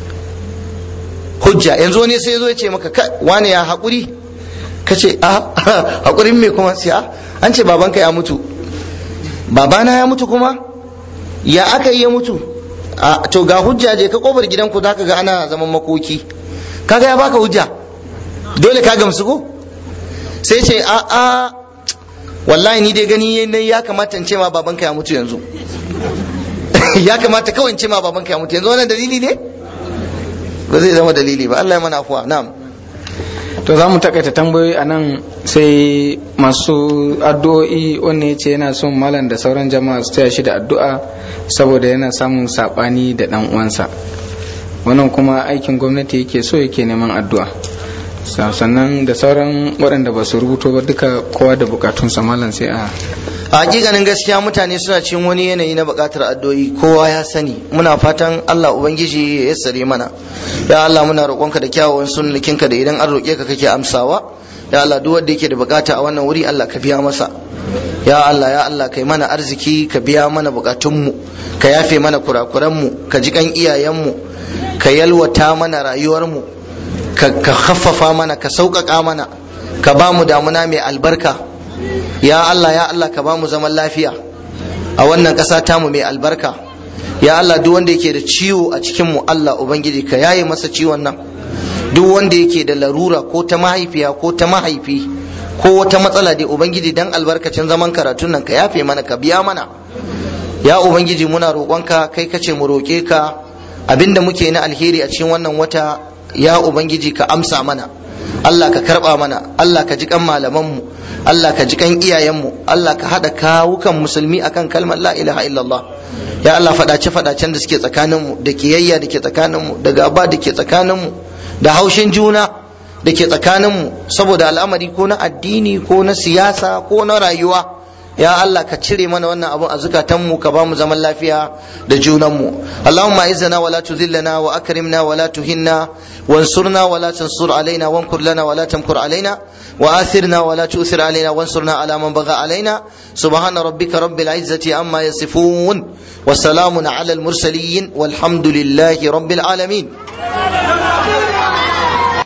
A: hujja yanzu wani sai zo ya ce maka wani ya haƙuri ka ce a haƙurin me kuma sai a an ce babanka ya mutu babana ya mutu kuma ya aka yi ya mutu a to ga hujja je ka kofar gidanku zaka ga ana zaman makoki kaga ya baka hujja dole ka gamsu ko sai ce a a wallahi ni dai gani ne ya kamata in ce ma babanka ya mutu yanzu ya kamata kawai in ce ma babanka ya mutu yanzu wannan dalili ne ba zai zama dalili ba Allah ya mana afuwa na'am
C: to za mu takaita tambayoyi a nan sai masu addu'o'i wanda ya ce yana son malam da sauran jama'a su taya shi da addu'a saboda yana samun saɓani da ɗan uwansa wannan kuma aikin gwamnati yake so yake neman addu'a sannan da sauran waɗanda ba su rubuto ba duka kowa da bukatunsa malam sai a
A: a hakikanin gaskiya mutane suna cikin wani yanayi na bukatar addu'o'i kowa ya sani muna fatan Allah ubangiji ya yassare mana ya Allah muna roƙonka da kyawawan sunnikinka da idan an roƙe ka kake amsawa ya Allah duk wanda yake da bukata a wannan wuri Allah ka biya masa ya Allah ya Allah kai mana arziki ka biya mana bukatunmu ka yafe mana kurakuranmu ka ji kan iyayenmu ka yalwata mana rayuwarmu ka haffafa mana ka sauƙaƙa mana ka ba mu damuna mai albarka ya Allah ya Allah ka ba mu zaman lafiya a wannan ƙasa tamu mai albarka ya Allah duk wanda yake da ciwo a cikin mu Allah ubangiji ka yaye masa ciwon nan duk wanda yake da larura ko ta mahaifiya ko ta mahaifi ko wata matsala dai ubangiji dan albarkacin zaman karatun nan ka yafe mana ka biya mana ya ubangiji muna roƙonka kai kace mu roƙe ka abinda muke na alheri a cikin wannan wata ya ubangiji ka amsa mana Allah ka karba mana Allah ka ji kan malamanmu Allah ka ji kan iyayenmu Allah ka hada kawukan musulmi akan kalmar la ilaha illallah ya Allah fadace fadacen da suke tsakaninmu da kiyayya da ke tsakaninmu da gaba da ke tsakaninmu da haushin juna da ke tsakaninmu saboda al'amari ko na addini ko na siyasa ko na rayuwa ya Allah ka cire mana wannan abun a zukatanmu ka ba mu zaman lafiya da junanmu Allahumma izzana wala tuzillana wa akrimna wala tuhinna wansurna wala tansur alaina wankur lana wala tamkur alaina wa athirna wala tu'thir alaina wansurna ala man bagha alaina subhana rabbika rabbil izzati amma yasifun wa salamun ala al mursalin walhamdulillahi rabbil alamin